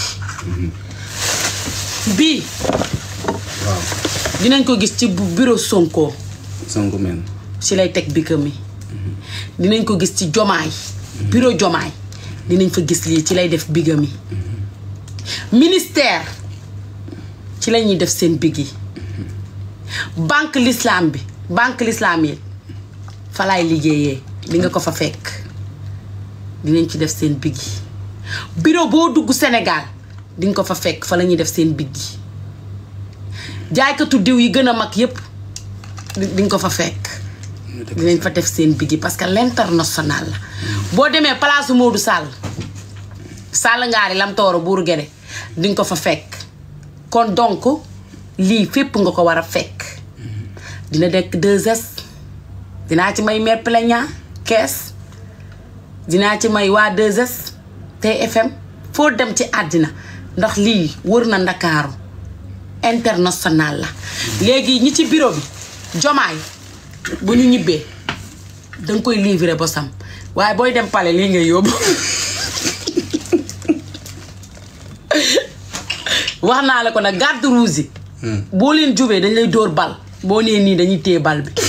bii waaw. dinañ ko gis ci bu- bureau Sonko Sonko men. ci lay teg bikam mi dinañ ko gis ci jomaay bureau jomaay dinañ fa gis lii ci lay def bigam yi ministère ci la ñuy def seen big yi banque l'islam bi banque l'islam yi fa laay liggéeyee di nga ko fa fekk dinañ ci def seen big yi bureau boo dugg Sénégal di nga ko fa fekk fa la ñuy def seen big yi jaaykatu diw yi gën a mag yépp di di nga ko fa fekk dinañ fa def seen bigi parce que l'international la boo demee place Modou Sall Sall ngaari lam tooro buuru gede di nga ko fa fekk kon donc lii fépp nga ko war a fekk dina dekk 2S dinaa ci may mère plaignant kees dinaa ci may waa 2S TFM foo dem ci àddina ndax lii wër na ndakaaru international la léegi ñi ci bureau bi jomaay bu ñu ñibbee danga koy livrer bosam waaye booy dem pale lii ngay yóbbu wax naa la ko nag garde rouge yi boo leen jubee dañ lay dóor bal boo nee nii dañuy téye bal bi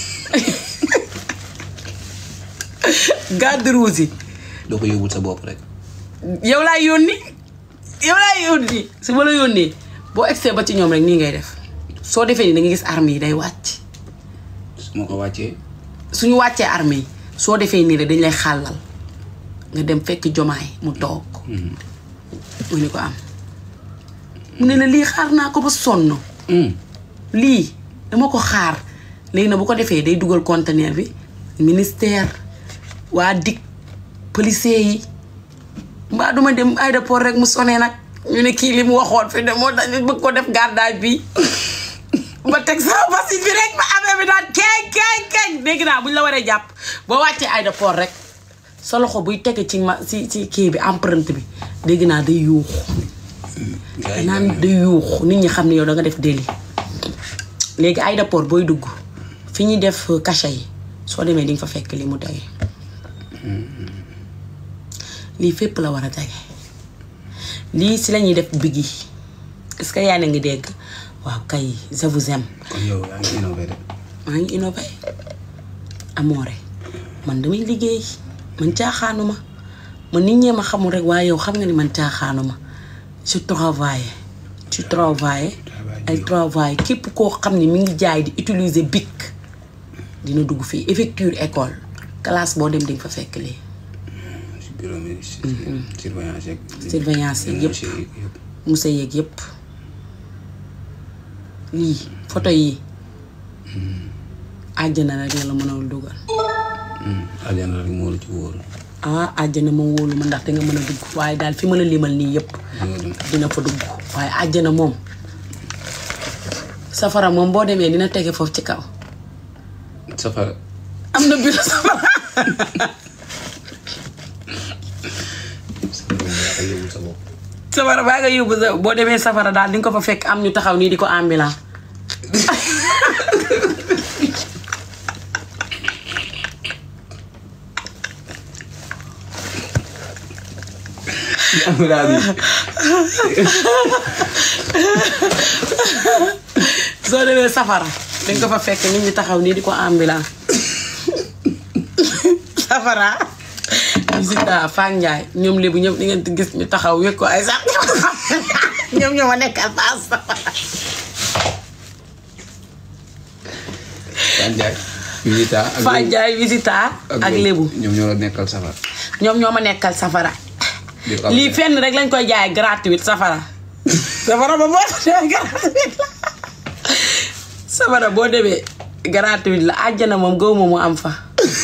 garde rouge yi doo ko yóbbul sa bopp rek. yow laay yónni yow laay yónni su ma la yónnee boo egsee ba ci ñoom rek nii ngay def soo defee nii da nga gis arme yi day wàcc su ma ko wàccee. suñu wàccee arme yi soo defee nii rek dañ lay xàllal nga dem fekk jomaay mu toog mu ni ko am mu ne la lii xaar naa ko ba sonn lii dama ko xaar léegi na bu ko defee day dugal conteneur bi ministère waa dik policier yi mbaa duma dem aéroport rek mu sonee nag ñu ne kii li mu waxoon fi de moo tax ñu bëgg ko def gardage bi ba teg sama basit bi rek ba affaire bi daan keeñ keeñ keeñ dégg naa bu ñu la waree jàpp boo wàccee aéroport rek sa loxo buy tege ci ma ci ci kii bi empreinte bi dégg naa day yuuxu gars yi naan day yuuxu nit ñi xam ne yow da nga def délit léegi aéroport booy dugg fi ñuy def cachet yi soo demee di nga fa fekk li mu tege lii fépp la war a tege lii si lañuy def big yi est-ce que yaa ngi dégg waaw kay je vous aime kon yow yaa ngi innové de maa ngi innové amoore man damay liggéey man caaxaanuma man nit ñee ma xamul rek waaye yow xam nga ni man caaxaanuma je travaille tu travaille ay travaille képp koo xam ne mi ngi jaay di utiliser bic dina dugg fii effecture école classe boo dem di nga fa fekk lii si bureau mi si surveillance yeeg surveillance yeeg yëpp monsieur yeeg yëpp musa yeeg yëpp lii photo yi àjjana rek la la mënul dugal aljana rek moo la ci wóor ah àjjana moom wóolu ma ndax danga mën a dugg waaye daal fi ma la limal nii yëpp danga dem dina fa dugg waaye àjjana moom safara moom boo demee dina tege foofu ci kaw safara am na biir safara yaa koy yóbbu sa bopp safara baa nga yóbbu sa boo demee safara daal di nga ko fa fekk am ñu taxaw nii di ko ambulant amira bi soo demee safara dañ ko fa fekk nit ñi taxaw nii di ko ambulant safara visita Fane Ndiaye ñoom lébu ñëpp di ngeen di gis ñu taxaw wékk ko ay sax ñoom ñoo ma nekkal paas safara Fane Ndiaye visita ak Fane Ndiaye visita ak lébu ñoom ñoo la nekkal safara ñoom ñoo ma nekkal safara di xam lii fenn rek lañ koy jaay gratuite safara safara ba boo demee gratuite la safara boo demee gratuite la àjjana moom gaw ma mu am fa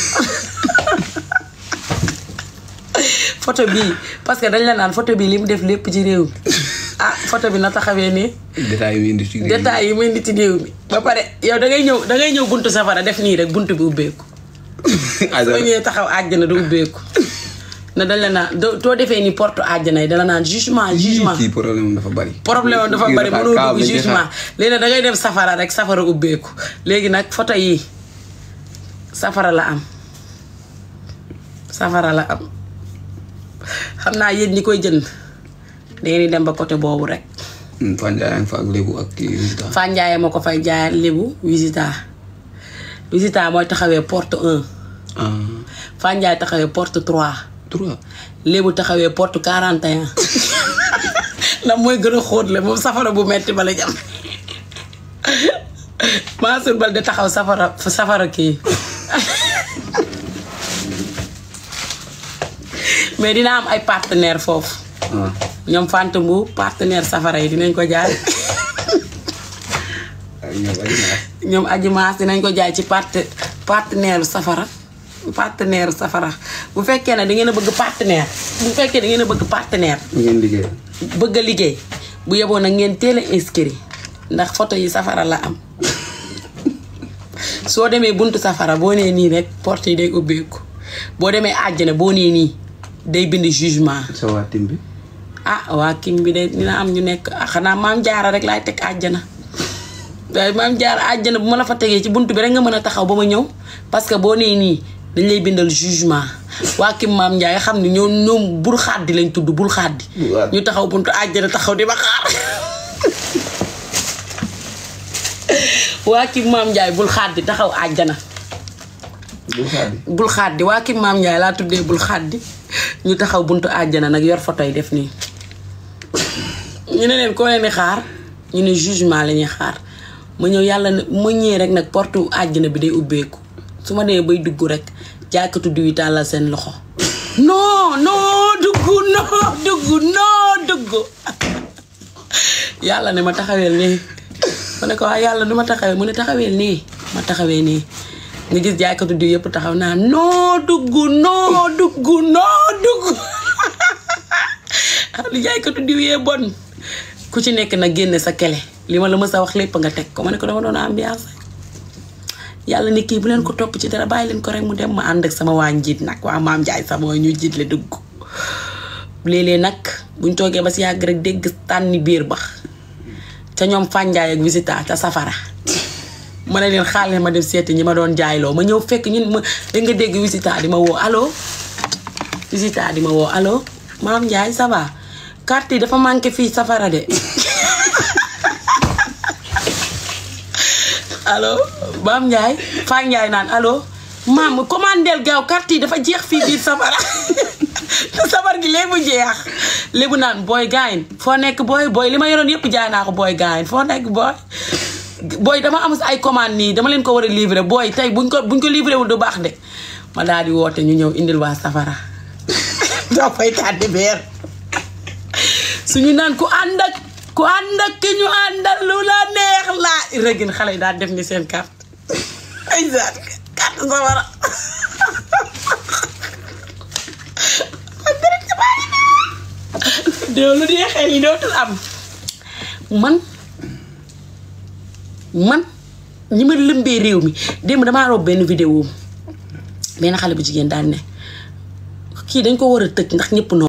photo bii parce que dañ la naan photo bii li mu def lépp ci réew mi ah photo bi na taxawee nii détail yi indi ci détails yi mu indi ci réew mi ba pare yow da ngay ñëw da ngay ñëw buntu safara def nii rek buntu bi ubbeeku soo ñëwee taxaw àjjana du ubbeeku na dañ la naan doo too defee ni porte àjjana yi dala naan jugement jugement kii problème dafa bari problème am dafa bari mënoo dugg jugement léegi nag da ngay dem safara rek safara ubbeeku léegi nag photo yi safara la am safara la am xam naa yéen ñi koy jënd dangeen di dem ba côté boobu rek Fane Ndiaye yaa ngi fa ak lébu ak kii visita Fane Ndiaye moo ko fay jaayal lébu visita visita mooy taxawee porte 1 ah Fane Ndiaye taxawee porte 3 trois lébu taxawee porte 41 ndax mooy gën a xóot le moom safara bu metti ba la jam Mansour Bal de taxaw safara safara kii mais dina am ay partenaire foofu ah ñoom Fanta Mbu partenaire safara yi dinañ ko jaay ak ñoom ay naas ñoom aji maas dinañ ko jaay ci parte partenaire safara partenaire safara bu fekkee ne da ngeen a bëgg partenaire bu fekkee da ngeen a bëgg partenaire ngeen liggéey bëgg a liggéey bu yeboon nag ngeen teel a inscrit ndax photo yi safara la am soo demee buntu safara boo nee nii rek porte yi day ubbeeku boo demee àjjana boo nee nii day bind jugement sa waa tim bi ah waa kim bi de dina am ñu nekk ah xanaa maam jaara rek laay teg àjjana waaye maam jaara àjjana bu ma la fa tegee ci buntu bi rek nga mën a taxaw ba ma ñëw parce que boo nee nii dañ lay bindal jugement waa kim maam Ndiaye xam ne ñoom ñoom bul xaddi lañ tudd bul xaddi Bul xaddi. ñu taxaw buntu àjjana taxaw di ma xaar waa kim maam Ndiaye bul xaddi taxaw àjjana bu xaadi bul xaddi waa kim maam Ndiaye laa tuddee bul xaddi ñu taxaw buntu àjjana nag yor photo yi def nii ñu ne leen koo leen di xaar ñu ne jugement la ñuy xaar ma ñëw yàlla ne ma ñëwee rek nag porte àjjana bi day ubbeeku su ma nee bay dugg rek jaaykatu diw yi tàllal seen loxo non non dugg non dugg non dugg yàlla ne ma taxaweel nii ma ne ko waa yàlla du ma taxawee mu ne taxaweel nii ma taxawee nii nga gis jaaykatu diw yëpp taxaw naa non dugg non dugg non dugg li jaaykatu diw yee bon ku ci nekk nag génne sa kele li ma la mës a wax lépp nga teg ko ma ne ko dama doon ambiance yàlla ne kii bu leen ko topp ci dara bàyyi leen ko rek mu dem ma ànd ak sama waa njiit nag waa maam Njaay sama mooy ñu jiitle dugg léeg-léeg nag buñ toogee ba si yàgg rek dégg tànni biir ba ca ñoom fànjaay ak visita ca safara ma ne leen xaale ma dem seeti ñi ma doon jaayloo ma ñëw fekk ñun ma da nga dégg visita di ma woo allo visita di ma woo allo maam Ndiaye ça va carte yi dafa manqué fii safara de allo maam Ndiaye Faa Ndiaye naan allo maam commandeel gaaw carte yi dafa jeex fii biir safara te safar gi léegi mu jeex léegi naan booy gaayin foo nekk booy booy li ma yoroon yëpp jaay naa ko booy gaayin foo nekk booy booy dama am ay commande nii dama leen ko war a livrer booy tey buñ ko buñ ko livré wul du baax de ma daal di woote ñu ñëw indil waa safara doo fay tàddi beer suñu naan ku ànd ak ku ànd ak ki ñu àndal lu la neex laa rëgin xale yi daal def ni seen carte ay zaat carte safara déw lu dee xel yi dootul am man man ñi ma lëmbee réew mi démb damaa rob benn vidéo benn xale bu jigéen daal ne kii dañ ko war a tëj ndax ñëpp noo